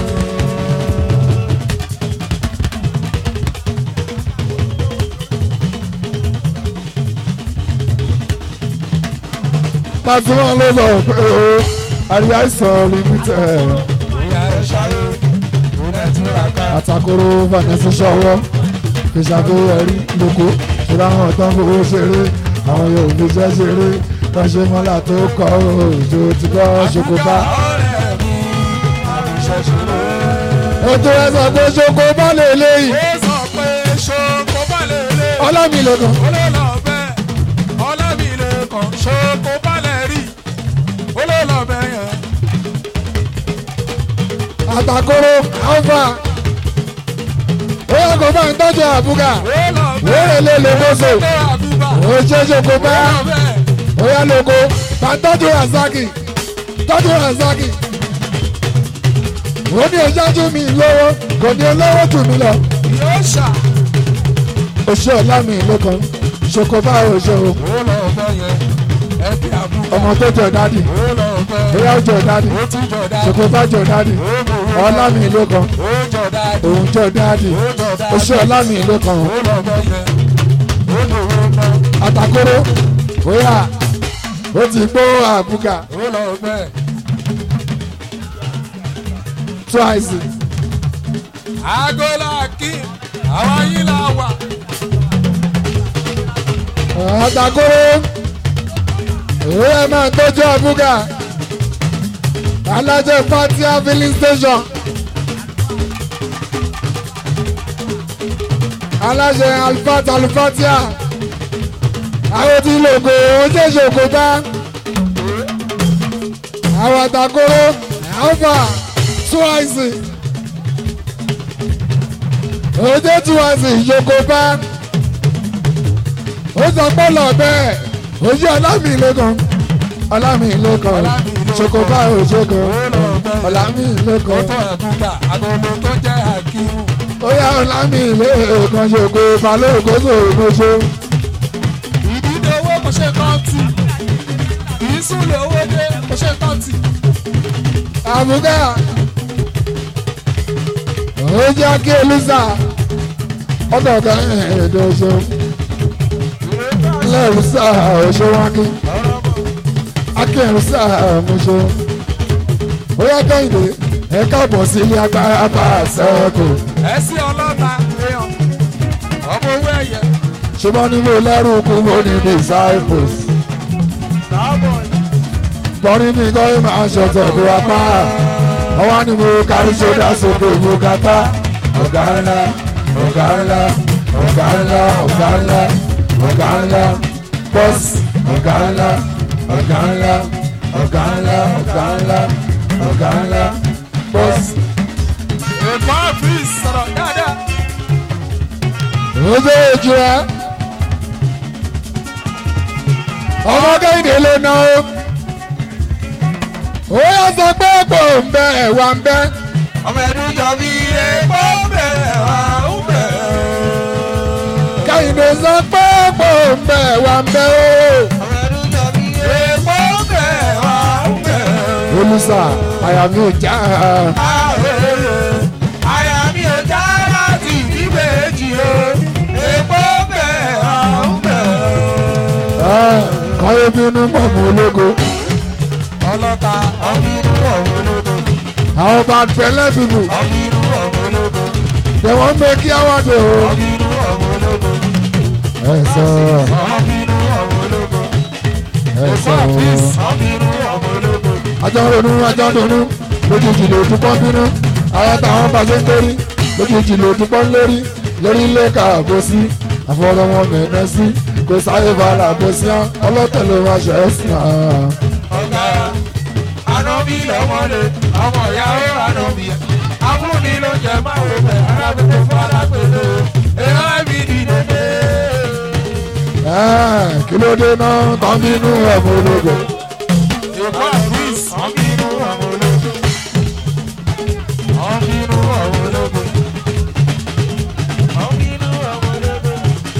pàṣípà ló sọ pé o àríyá ìsọ̀ limited Ìyá ẹ̀ ṣayé. Òun ẹ̀ tún ra ká. àtàkùrọ̀ vanessa ṣọwọ́ ìṣàfihàn lóko ṣùgbọ́n àwọn ọ̀tọ́ fowó ṣeré àwọn yóò fi ṣẹ́ ṣeré lọ́ṣẹ́ mọ́lá tó kọ́ òjò tí kò ṣokòbá. Ọ̀rẹ́ mi, àbíṣẹ́ṣe. ètò ẹ sọ pé ṣokòbá lè léyìí ó sọ pé ṣoko balẹ̀ lé ọlámìlẹ́kàn olóòlò bẹ́ẹ̀ ọlámìlẹ̀ kan ṣoko balẹ̀ rí olóòlò bẹ́ẹ̀ yẹn. àtàkùrọ̀ alfa ó yẹ kó bá ń tọ́jú àbúgà olóòlò wéèrè lè lè mọ́sọ̀ tó àdúgbà ó ṣe ṣokòbá olóòlò bẹ́ẹ̀ ó yẹ lóko bá ń tọ́jú razaki tọ́jú razaki ó ní ìṣáájú mi lówó kò ní olówó jù mí lọ yóò ṣà oṣù ọlámìlẹ́kàn ṣokòbá oṣù olóòlò bẹ́ẹ̀ yẹn ẹbí àbúgbà ọmọ tó jọ dádì olóòlò bẹ́ẹ̀ bóyá ó jọ dádì ó tún jọ dáadé ṣokòbá jọ dádì ọlámìlẹ́kàn ó jọ dáadé òun jọ dádì ó jọ dáadé oṣù ọlámìlẹ́kàn olóòlò bẹ́ẹ̀ yẹn ó lòwó náà àtàkóró bóyá ó ti gbó àbúgà olóòlò bẹ́ẹ̀. twice agola kí àwọn yìí là wà. àtàkóró òye máa ń tọ́jú àbúgà alájẹ fatia filling station alájẹ alifat alifatia àwọn tí lògò oúnjẹ ìṣòkò bá àwọn àtàkóró alfa twice oúnjẹ twice ìṣòkò bá ó sọ pé lọ bẹ́ẹ̀ ojú ọlámìlẹ́kan ọlámìlẹ́kan ṣokòbá òṣèkò ọlámìlẹ́kan tó ẹ̀kúta agolo tó jẹ́ àkíwù. ó yá ọlámìlẹ́kan ṣokò balóògbóso ògbóso ìdílé owó kò ṣe kán tì kìí sùn lè owó dé kò ṣe kán tì. àbúgá ó jẹ́ kí elúsà ọ̀dọ̀gá ẹ̀ẹ́dọ̀ṣọ́ lẹ́rùsà òṣèwákí akẹ́rùsà mọ́ṣọ́ ó yá kẹ́hìndé ẹ káàbọ̀ sí ilé agbára bá a sẹ́kù ẹ sí ọlọ́ta èèyàn ọmọ owó ẹ̀yẹ. ṣùgbọ́n ní mo lẹ́rù kú mo ní disciples bọ́rí mi kọ́ ẹ máa ṣọ̀tọ̀ bí wá pa ọwọ́ ni mo kárí sódà sókè mo kàtá ọ̀gá ńlá ọ̀gá ńlá ọ̀gá ńlá ọ̀gá ńlá ọ̀gá ńlá bọ́sì ọ̀gá ńlá ọ̀gá ńlá ọ̀gá ńlá ọ̀gá ńlá ọ̀gá ńlá bọ́sì. èkó àfíìs sọ̀rọ̀ dáadáa. ojú ojú ẹ ọmọ kẹ́hìndé ló ná o ó yà sọ pé kò ń bẹ ẹ̀wà ń bẹ ọmọ ẹdun jọ bí epo bẹ̀rẹ̀ wá ń bẹ̀rẹ̀. kẹ́hìndé sọ pé kò ń bẹ ẹ̀wà ń bẹ o. ọmọ ẹdun jọ bí epo bẹ̀rẹ̀ wá ń bẹ̀rẹ̀. olùsà àyà mi ò já àyà mi ò já láti ìdíbèjì o epo bẹ̀rẹ̀ wá ń bẹ̀rẹ̀. ayé bínú pọ̀mù ológo ọlọ́ta ọ̀bínú ọ̀hún ológo àwọn bá fẹ́lẹ́ bíbù ọ̀bínú ọ̀hún ológo tẹ̀wọ́n mẹ́kí àwọ̀dé o ọ̀bínú ọ̀hún ológo ẹ̀sọ́ ọ̀bínú ọ̀hún ológo ẹ̀sọ́ ọ̀bínú ọ̀hún ológo ajọ́ ronú ajọ́ ronú lójijì ló dúpọ́ bínú àwọn táwọn bá ṣe ń torí lójijì ló dúpọ́ lórí lórí ilé káàbó sí àfọwọ́lọ́wọ́ mẹ́ẹ̀ẹ́ sí kò sáyé bàrà bó sí án ọlọ́tẹ̀ ló máa ṣe é sí án. ọ̀gá ànábì lọ́mọdé ọmọ ìyàwó ànábì abúlé ló jẹ máa wò bẹ̀ arábìnrin fún alágbèlè ẹ̀rọ ẹ̀mí dìde. Ẹ́ẹ̀, kí ló dé náà tán bínú ọmọ ológo èkó àfíìs ọ̀bínú ọ̀hún ológo ọ̀bínú ọ̀hún ológo ọ̀bínú ọ̀hún ológo.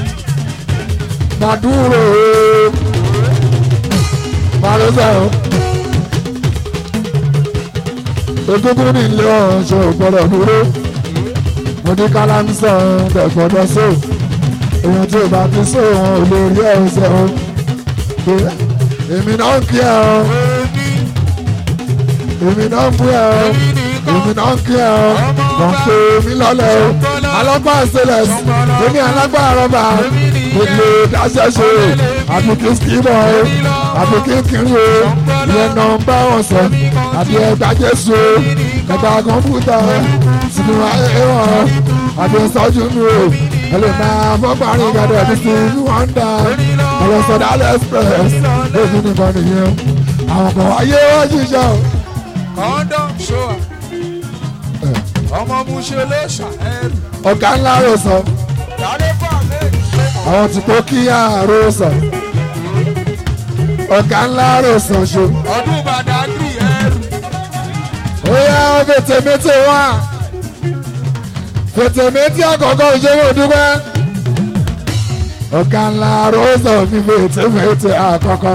Maduro Marosa Egungun ní ilé ọ̀ṣọ́ gbọ́dọ̀ dúró mo ní kálámsọ̀ tẹ̀gbọ́dọ̀ só èèyàn tí ò bá ti só wọn ò lè rí ẹ̀ṣẹ̀ o èmi náà ń kí ẹ o èmi náà ń bú ẹ o èmi náà ń kí ẹ o wọ́n pe mi lọ́lẹ̀ o alágbá ṣẹlẹ̀ èmi alágbá rọ́bà mo lè dáṣẹ́ ṣe àbí kí skimọ̀ o àbí kí kiri o ìyẹn náà ń bá wọn sọ àbí ẹgbà jésù o ẹgbà kọ̀ǹpútà sínú ayé wọn àbí sọ́jú mi o ẹlò máa fọ́gbàrin gàdọ̀ ẹ̀dí sí wọ́ndà ẹ̀rọ sọ̀dá express lójú nìkan nìyẹn àwọn kan ayé wọ́n ṣiṣẹ́ o. kọ́ńdọ̀m ṣọ́à ọmọ muṣe ló ṣàẹ́rù ọ̀gá ńlá rò sọ dálé fún àmẹ́rì ṣe àwọn tí kò kíyà rò sọ ọ̀gá ńlá rò sọ ṣo. ọdún bàdágìrì ẹrù ó yá fètèmétè wá fètèmétè àkọ́kọ́ ìṣòwò dúpẹ́ ọ̀gá ńlá rò sọ fi fètèmétè àkọ́kọ́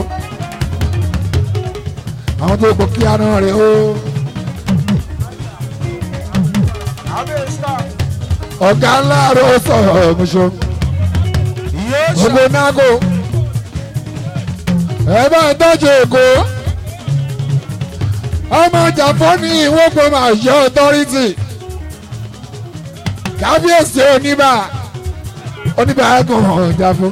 àwọn tó kò kíyà náà rè ó abẹ́sà ọ̀gá ńlá rò sọ ọ̀mùṣọ́. yóò ṣe gbogbo nágò ẹ bá ń tọ́jú èkó ọmọ jàpọ̀ ní ìwọ́pọ̀ máa ṣe ọ̀tọ́rìtì kábíyèsí oníbà oníbà ẹ̀kọ́ hàn jàpọ̀.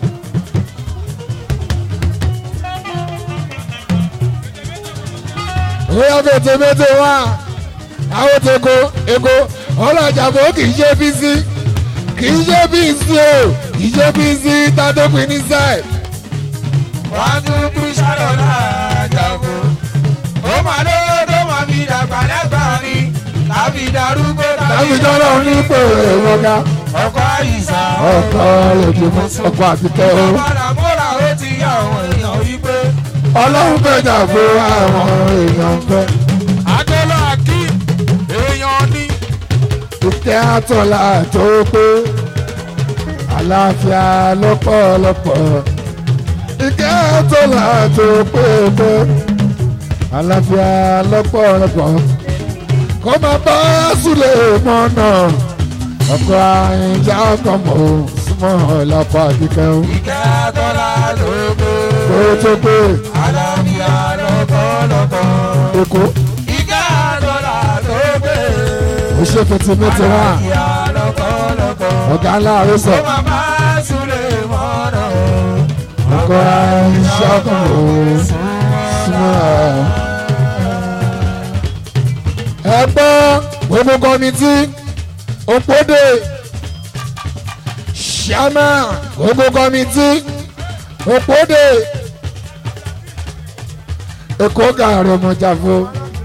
Oya fètè mẹ́tẹ̀ wá àwọn teko eko ọlọ́jà bò kì í ṣe bí sí kì í ṣe bí sí o kì í ṣe bí sí tádópin ní sáì. wọ́n tún kú ṣàlọ́ láàjàgbó ó mà lówó tó mọ̀ fi dàgbà lẹ́gbàá ni tàbí darúgbó láti jọ́lọ́ onípò ìwọ̀gá ọkọ̀ àyíṣà ọkọ̀ lójúmọ́ ọkọ̀ àtìkẹ́ o. ọ̀padà múra ó ti yá àwọn èèyàn wípé ọlọ́run fẹ̀jà fún àwọn èèyàn fẹ́. adélọ́ akeem èèyàn ní ìkẹ́ àtọ̀là tó pé àlàáfíà lọ́pọ̀lọpọ̀. ìkẹ́ àtọ̀là tó pé pé àlàáfíà lọ́pọ̀lọpọ̀. kó máa bá súlẹ̀ mọ́nà ọkọ̀ àyìnjá ọkọ̀ mọ̀ súnmọ́ ọ̀làpọ̀ àkíkẹ́ o. ìkẹ́ àtọ́lá lóko kó tó pé àlàáfíà lọ́kọ̀ọ́lọ́kọ̀ èkó ìkẹ́ àtọ́lá lóko ó ṣe fẹ̀tìmẹ́tì wá àlàáfíà lọ́kọ̀ọ́lọ́kọ̀ ọ̀gá ńlá ó àròsọ. máa bá súlẹ̀ mọ́nà ọkọ̀ àyìnjá ọkọ̀ mọ̀ súnmọ́ ọ̀làpọ̀. ẹ gbọ́ gbogbo kọ́mítì òpódè ṣámà gbogbo kọ́mítì òpódè èkó gàrọ̀ mọ̀jàfó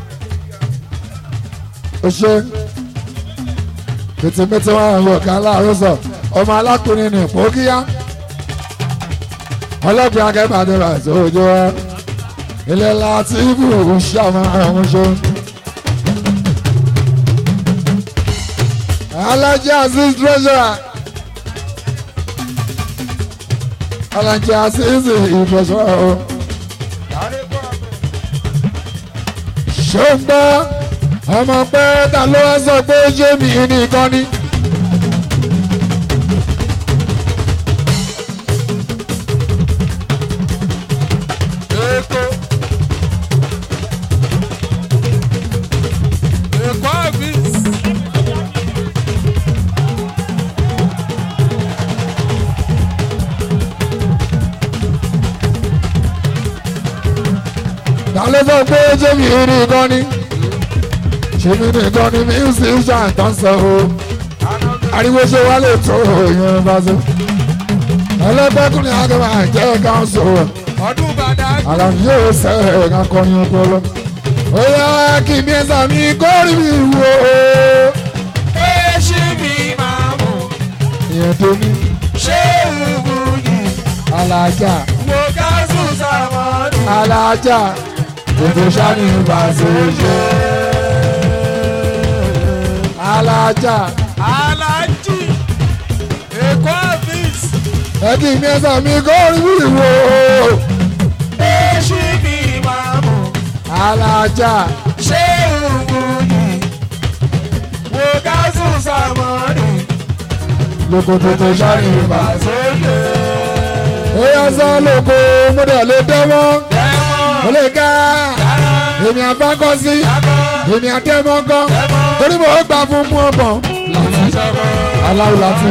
ọṣẹ tètèmẹtẹ wọn àwọn ọ̀gá aláàárọ̀ sọ ọmọ alákùnrin ní ìpókíyá ọlọ́pàá akẹ́bàdàn àti òjò wa ilẹ̀ láti ibù ṣàmà àwọn ṣe. Alhaji Aziz treasurer Alhaji Aziz treasurer o. ṣùgbọ́n ọmọ pé ta ló wá sọ pé ṣé mi nìkan ni. ló sọ pé jẹ́mi nìkan ni jẹ́mi nìkan ni musician tó ń sọ o ariwo ṣe wá lè tó yẹn bá so ẹlẹ́gbẹ́kùnrin akẹ́wà jẹ́ ká ń sọ ọdún bàdá àlàyé yóò sẹ́ ẹ̀ka kọrin ọpọlọ ó yá kí mi ẹ̀sà mi kórì mi wò ó èsì mi máa mú ìyẹn tó ní ṣé ìwú yìí alájà mo ká sùn sàmọ́nù. alájà ètò sani ìbàṣẹ ṣe alájà alájì èkó àfíìsì ẹ kí mi ẹ̀sà mi kórì mi wò ó èsì mi máa mú alájà ṣé ìwú yìí mo ká sùn sàmọ́nù. lókòtò tó sani ìbàṣẹ. sókè ó yá sọ lóko mo dẹ̀ lè dẹ́wọ́ mo dẹ́mọ̀ lè ká dáná èmi àbákọ́ sí dábọ̀ èmi àtẹ́mọ́gán torí mo gbà fún mú ọ̀bọ̀n ṣàbọ̀. aláwọ̀ láti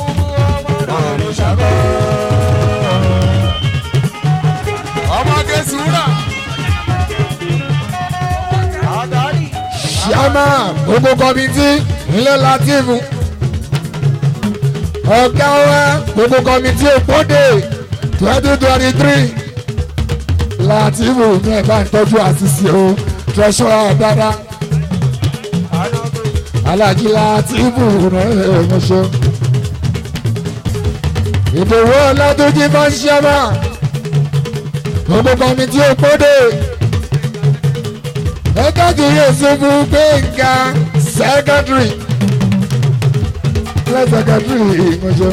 ọmọge sùúrà. ṣíàmà gbogbo kọ́mítì ilé látìfù ọ̀gá wa gbogbo kọ́mítì òpódè twenty twenty three látìfù ní ẹ̀ka ìtọ́jú àṣìṣe o treasurer dáadáa alájí látìfù rẹ̀ ẹ̀mọ́ṣẹ́ ìdòwò ọlọ́dúnjì máa ń ṣẹ́mà gbogbo kọ́mítì òpódè ẹ̀ẹ́dẹ́jì yóò ṣubú gbẹ̀ngà sẹ́kẹ́tìrì lẹ́sẹ̀kẹ́tìrì ìmọ̀jọ́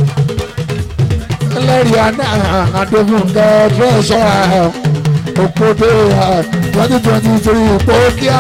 ẹlẹ́rìí àná àdófúnkẹ́ tírẹ̀ṣọ́ra òpótò twenty twenty three pókíá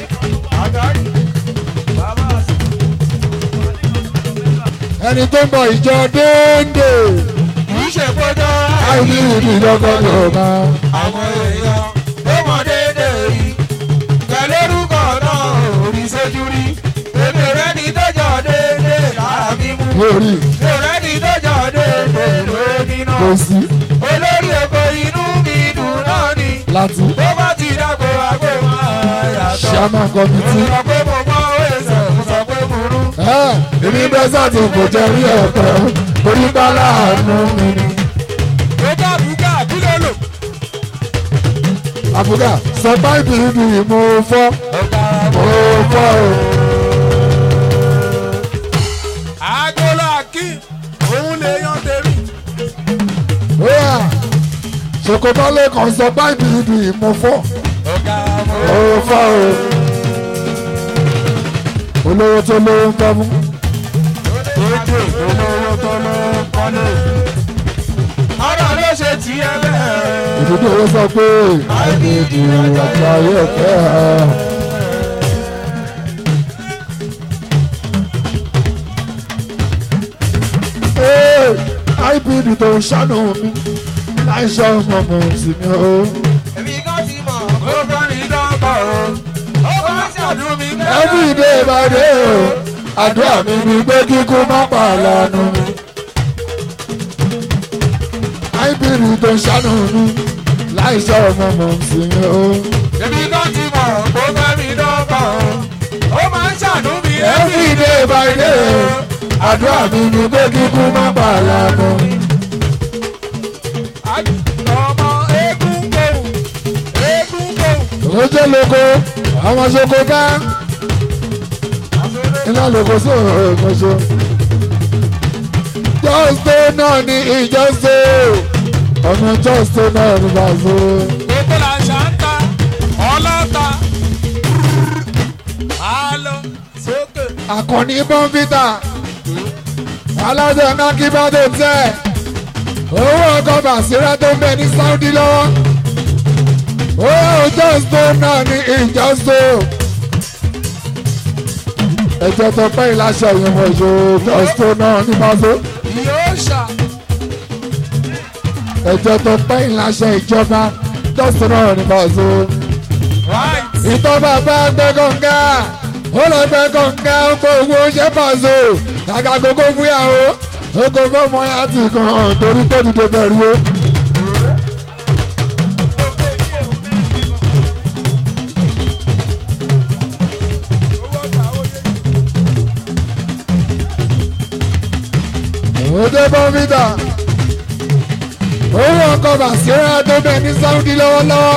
ẹni tó ń bọ̀ ìjọ déédé kìí ṣe kójọ́ àìní ìdí lọ́gọ́dọ̀ máa. àwọn èèyàn tó mọ déédé yìí pẹ̀lú orúkọ náà orí sójú rí èmi rẹ ní tọ́jọ́ déédé lára mímú lórí mi rẹ ní tọ́jọ́ déédé lórí náà kò sí olórí èkó inú mi dùn náà ni láti tó bá ti dàgbò àgbò máa yàtọ̀ ṣàmà mo kọ́mítì. sọ pé mo mọ ẹsẹ̀ mo sọ pé mo rú. èmi bẹ́ sọ́ọ̀tì kò jẹ́ rí ọ̀pẹ́ orí bá láàánú mi ni. tó bá bùkà kí ló lò. àbúgà sọ báyìí ni mo fọ́ ọ̀gá mo fọ́ o. agolo akí òun lè yan tèmi. Óyà ṣòkòtọ́lé kan sọ báyìí ni mo fọ́ ọ̀gá mo mo fọ́ o. olówó tó lówó ń tọ́ mú. ojú olówó tó ló ń kọ́lé. ọ̀rọ̀ ló ṣe tiẹ̀ bẹ́ẹ̀. ìdílé owó sọ pé àìníjì àti ayé ọ̀fẹ́ ẹ̀. Ee, IPD tó ń ṣàánú mi láìsọ ọmọ mi sí mi o. èmi kan ti mọ̀ ó kọ́ ní dọ́kọ̀ o. ó bá ṣàdùn mi bẹ́ẹ̀. Every day by day o, àdúrà mi ni pé kíkú má pàlánù mi. IPD tó ń ṣàánú mi láìsọ ọmọ mi sí mi o. èmi kan ti mọ̀ ó bá mi dọ́kọ̀ o. ó máa ń ṣàdùn mi Every day by day o, àdúrà mi ni pé kíkú má pàlánù mi. ọmọ eégún gbòòrùn eégún gbòòrùn. Oje loko, àwọn soko ká, iná loko sọ̀rọ̀ ìmọ̀ṣọ́. Jọ́sítò náà ní ìjọ́sítò, ọmọ jọ́sítò náà ní bàzó. gbogbo la ṣà ń ta ọlọ́ta alo sókè. Àkànní bọ́ǹfìtà, alájọ nákìbádé tẹ̀, owó ọkọ̀ bàṣírà tó ń bẹ ní Sáúdí lọ́wọ́. Owó jọ́sítò náà ní ìjọ́sítò. Ẹ̀jẹ̀ tó pẹ́ ìláṣẹ ìyẹ̀wò ìṣòro jọ́sítò náà ní bàzó. yóò ṣà ẹjọ́ tó pẹ́ ìláṣẹ ìjọba tọ́sán ní bọ́ọ̀sù. right ìtọ́ bàbá gbẹ́ kọ̀ǹga ó lọ gbẹ́ kọ̀ǹga ó kó owó ṣẹ́ bọ́ọ̀sù. kàkà gbogbo fúyàwó ó kó fọ́mọ ya ti kàn torí tó dìde bẹ̀rù o. òde bọ́mítà owó ọkọ̀ bàṣírà tó bẹ̀ ní sáúdí lọ́wọ́lọ́wọ́.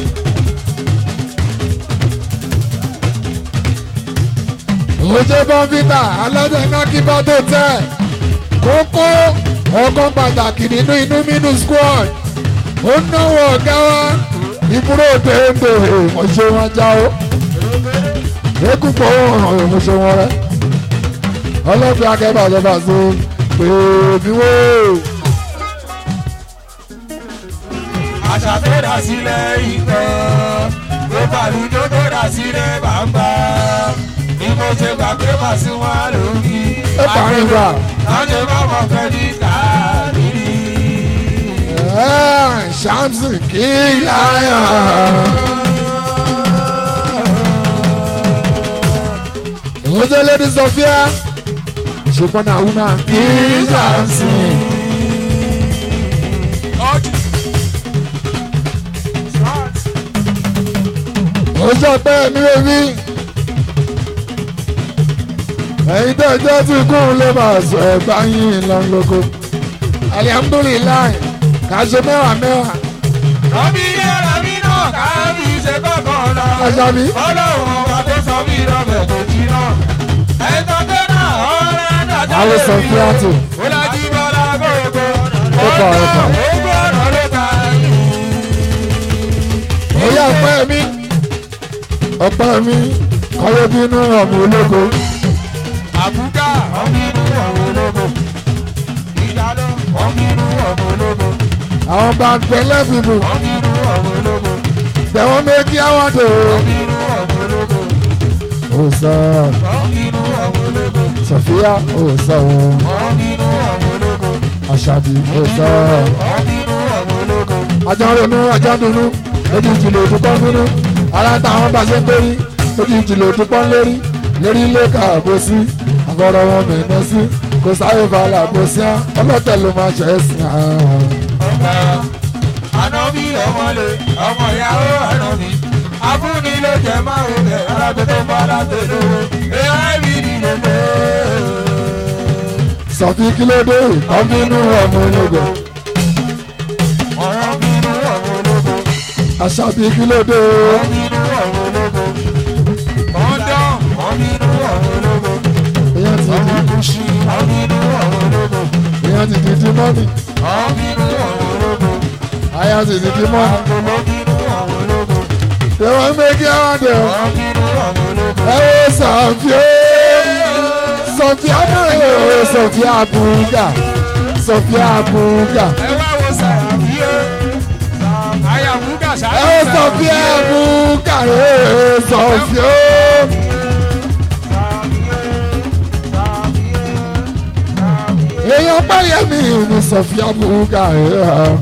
òde bọ́mítà aládé nákìbá tó tẹ̀ kókó ọkọ̀ pàtàkì nínú inú mínú squad ó náwó ọ̀gá wa ìbúrò téńté ìmọ̀ṣẹ́ wọn já o ekú pọ̀ ọ̀hún ìmọ̀ṣẹ́ wọn rẹ ọlọ́pàá akẹ́bà lọ́ba so pé mi wò. àṣà tó dà sílẹ̀ ìtàn ló bàlú tó tó dà sílẹ̀ bàbá ni mo ṣe gbà pé màá sí wọn lórí. ẹ parí wa. láti má mọ̀ fẹ́ ní káàkiri. ṣáàmùsì kí láyà. ìwọ́sẹ̀ lady Sophia ṣùgbọ́n náà wúna kí ṣáàmùsì. ó sọ pé mi ò rí ẹ̀yin tó jẹ́ tí kún lè máa sọ ẹ̀ báyìí lọ́nlọ́kọ́ alihamudulilayi kà ṣe mẹ́wàá mẹ́wàá. rọ́bì yẹ́ra mi náà káàbí ṣe kọ́kọ́ lọ. Àṣàbí. ọlọ́run ọba tó sọ mí rọ́bẹ̀ tó jí náà. ẹ̀tọ́ tó náà ọ̀rẹ́ dàjà Àwọn sọ fún àtò. ó lájú bọ́lá gbogbo. Ó kọ̀, ó kọ̀. gbogbo ọ̀rọ̀ ló ta Oyè ọpẹ́ mi ọpẹ́ mi kọ́yé bínú ọmọ ológo àbúdá ọ̀mìnú ọ̀rọ̀ ológo. ìdálọ́ ọ̀mìnú ọ̀rọ̀ ológo. àwọn bá ń pẹ́ lẹ́fìbù ọ̀mìnú ọ̀rọ̀ ológo. tẹ̀wọ́n méjì àwọn tó. ọ̀mìnú ọ̀rọ̀ ológo. ó sọ ọ̀mìnú ọ̀rọ̀ ológo. Sofia ó sọ ọ̀mìnú ọ̀rọ̀ ológo. Àṣàbí ó sọ ọ̀mìnú ọ̀rọ̀ ológo. ajá ronú ajá dunú lójú ìjìnlẹ̀ òdúpọ̀ nínú ara táwọn bá ṣe ń pérí lójú ìjìnlẹ̀ òdúpọ̀ lérí lérí ilé káàbó sí àgọ́rọ̀ wọn mẹ́ẹ̀ẹ́ sí kò sáré falà bó sí á ọlọ́tẹ̀ ló máa ṣe é sìn án. ọ̀gá ànábì ọmọlé ọmọ ìyàwó ànábì abúni ló jẹ máa ń bẹ alágbé tó bá lágbé lówó ai bí nínú pé. sọ̀fí kílódé ìtọ́bínú ọmọ ológo ọ̀rọ̀ bínú ọmọ ológo Àṣàbí kílódé bínú ọmọ ológo kọ́ńdọ̀m ọ̀bínú ọmọ ológo èèyàn ti ọmọ di kùsì ọ̀bínú ọmọ ológo èèyàn ti di di mọ́nì ọ̀bínú ọmọ ológo àyà ti di di mọ́nì àgbọ̀lọ́bínú ọmọ ológo tẹ̀wọ́n méjì àwọn dẹ̀ ọ́. ọ̀bínú ọmọ ológo. ẹ wo sọ̀fí ó sọ̀fí àbúrò sọ̀fí àbúgà sọ̀fí àbúgà ẹ wá wo sàràbíyé àyàmúgà ẹ wo sọ̀fí àbúgà ẹ sọ̀fí ó. èèyàn báyẹ̀ mi ní sọ̀fí àbúgà ẹ.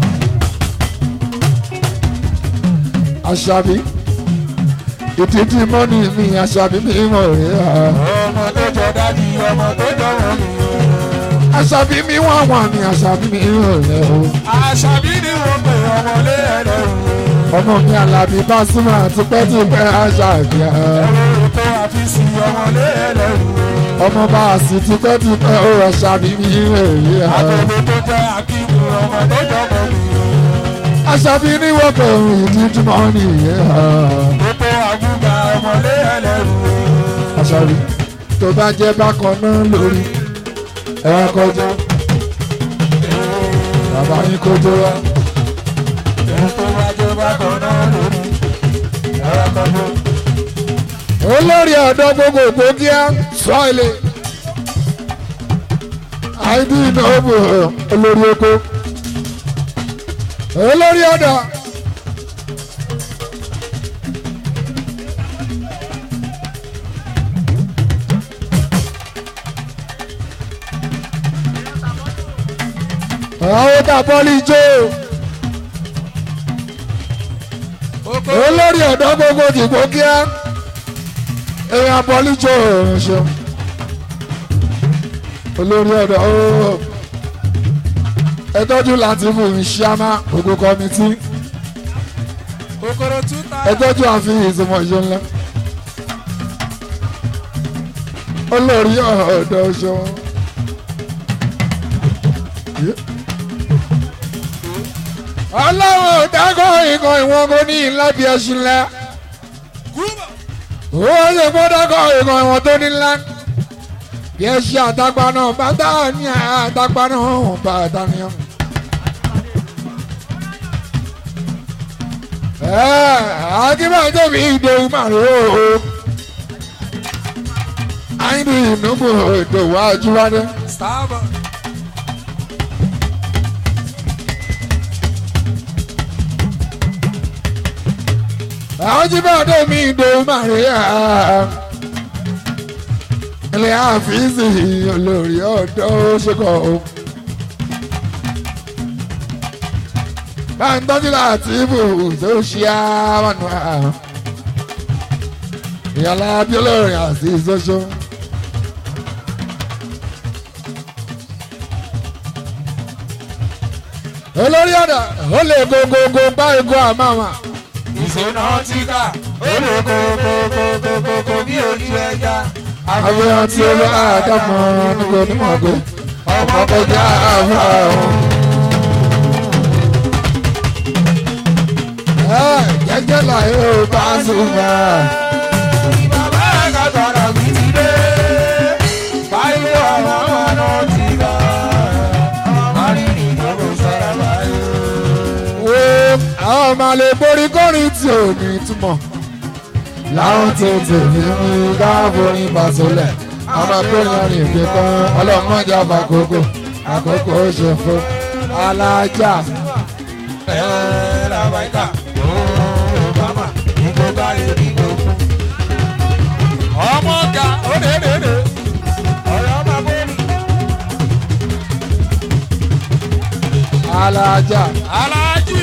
Àṣàbí ìdíjí mọ́nì mi Àṣàbí mi mọ̀ rẹ̀. ọmọ tó jọ dájú ọmọ tó jọ wọn nìyẹn. Àṣàbí mi wà wà ní Àṣàbí mi mọ̀ rẹ̀ o. àṣàbí ni wọ́n pè ọmọlé ẹlẹ́rù. ọmọ mi Àlàbí Pasuma tipẹ́tipẹ́ Àṣàbí ẹ̀. ẹlẹ́rù tó àfisì ọmọlé ẹlẹ́rù. ọmọ bá a sì tipẹ́tipẹ́ ó Àṣàbí mi rẹ̀ ẹ̀. àtọ̀dọ̀ tó jẹ́ akíkù ọmọ tó jọ wọn nìyẹn. Àṣàbí ní wọ́pẹ̀ òun ìdíjí mọ́nì ẹ̀. gbogbo àgùgà ọmọlé ẹlẹ́rù. Àṣàbí tó bá jẹ́ bákan náà lórí ẹ̀ kọjá bàbá yín kójó wá. ẹ̀rù tó wájú bá kan náà lórí. ẹ̀rọ kan ló. olórí ọ̀dọ́ gbogbogbò kíá sọ́ọ̀lì àìdí ìnáwó olórí oko olórí ọ̀dọ́ àwọn tá a bọ́lí jó olórí ọ̀dọ́ gbogbo dìbò kíá èèyàn bọ́lí jó ṣe olórí ọ̀dọ́ ooo ẹ tọ́jú láti fún ìṣíámá gbogbo kọ́mítì kòkòrò túta. ẹ tọ́jú àfihàn ìsọmọ ìṣe ńlá olórí ọ̀dọ́ ṣe ọlọ́run dákọ̀ ikọ̀ ìwọ̀n kò ní ńlá bí ẹṣin lẹ. ó ṣe kó dákọ̀ ikọ̀ ìwọ̀n tó ní ńlá. bí ẹṣin àtàgbà náà bàtà ní àtàgbà náà bàtà ní ọ. akínbàjẹ́ mi ìdòwú màrún o. àyìnbí ìnúbù ìdòwú àjúwádé. Starboy. àjíbàdé mi ìdòwú màríà ilé àfíìsì olórí ọ̀dọ́ ṣekọ̀ o. bá ń tọ́jú láti ibù tó ṣe àmọ́nù à. ìyàlá bí olórin àti ìṣoṣo. olórí ọ̀dà ó lè gogogo bá igun àmàmà. ìṣúná tí ká olùkókókókókó bí ojú ẹja. àfihàn tí ó bá àdàmọ́ nígbà onímọ̀ pé ọmọ kọjá àwọn àwọn. jẹ́jẹ́ láyé ó bá súnmọ́. bàbá àgàtàrà mi ti dé. báyìí àwọn ọmọ ti gbà. àríyìn ìjọba sọ̀rọ̀ báyìí. wo àwọn ọmọ lè borí kọrin tí ò ní túmọ̀. láwọn tètè ní káàbọ̀rin bàtọ́lẹ̀ àwọn akóyan rìn fi kan ọlọ́mọdé àbàkókò àkókò ṣe fún alájà. ẹ̀ẹ́ làbáyíká yóò bàmà nígbò báyìí nígbò kú. ọmọ ga ó lè lè lè ọ̀rọ̀ máa bọ́ ni. alájà aláàjì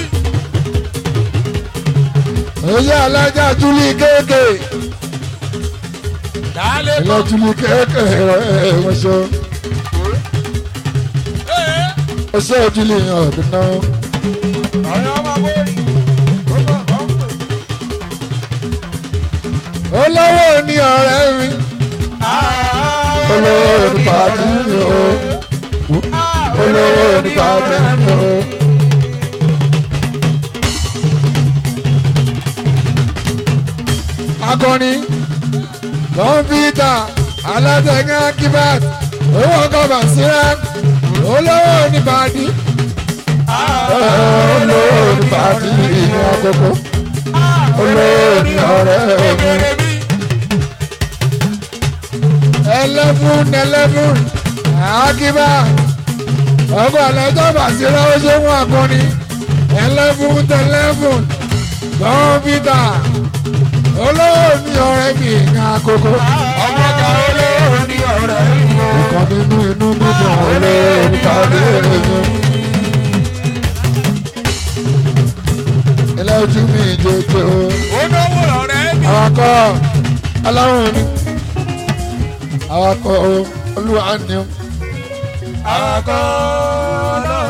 èyí alájà júlí kéèké dálé ilé bọ́. júlí kéèké ẹ̀ wọ́n ṣe ẹ̀ẹ́ ọṣẹ́ júlí ọ̀dún náà. ọ̀rọ̀ máa bọ́ ni. ó bọ̀ ọ́ ń pè. olówó ni ọ̀rẹ́ mi olówó ni pàdé mi o olówó ni pàdé mi o. akọni kọ̀ǹpútà alátẹ̀gẹ́ akíbát owó kọ̀ọ̀bà síra olówó ni pàdé olówó ni pàdé ìyẹn àkókò olówó ni ọ̀rẹ́ mi. eleven eleven akiba ọgbà lọ́jọ́ bàṣírà ó ṣe wọn akọni eleven eleven kọ́mpútà olówó mi ọ̀rẹ́ mi ìka àkókò ọmọ ga ó lé òní ọ̀rẹ́ mi o. ìkan nínú inú mímọ́ olówó nípa léèrè mi. ilé ojú mi jẹjẹ o ó náwó ọ̀rẹ́ mi. awakọ̀ ọlọ́run ni awakọ̀ olúwa ni o. àkọ́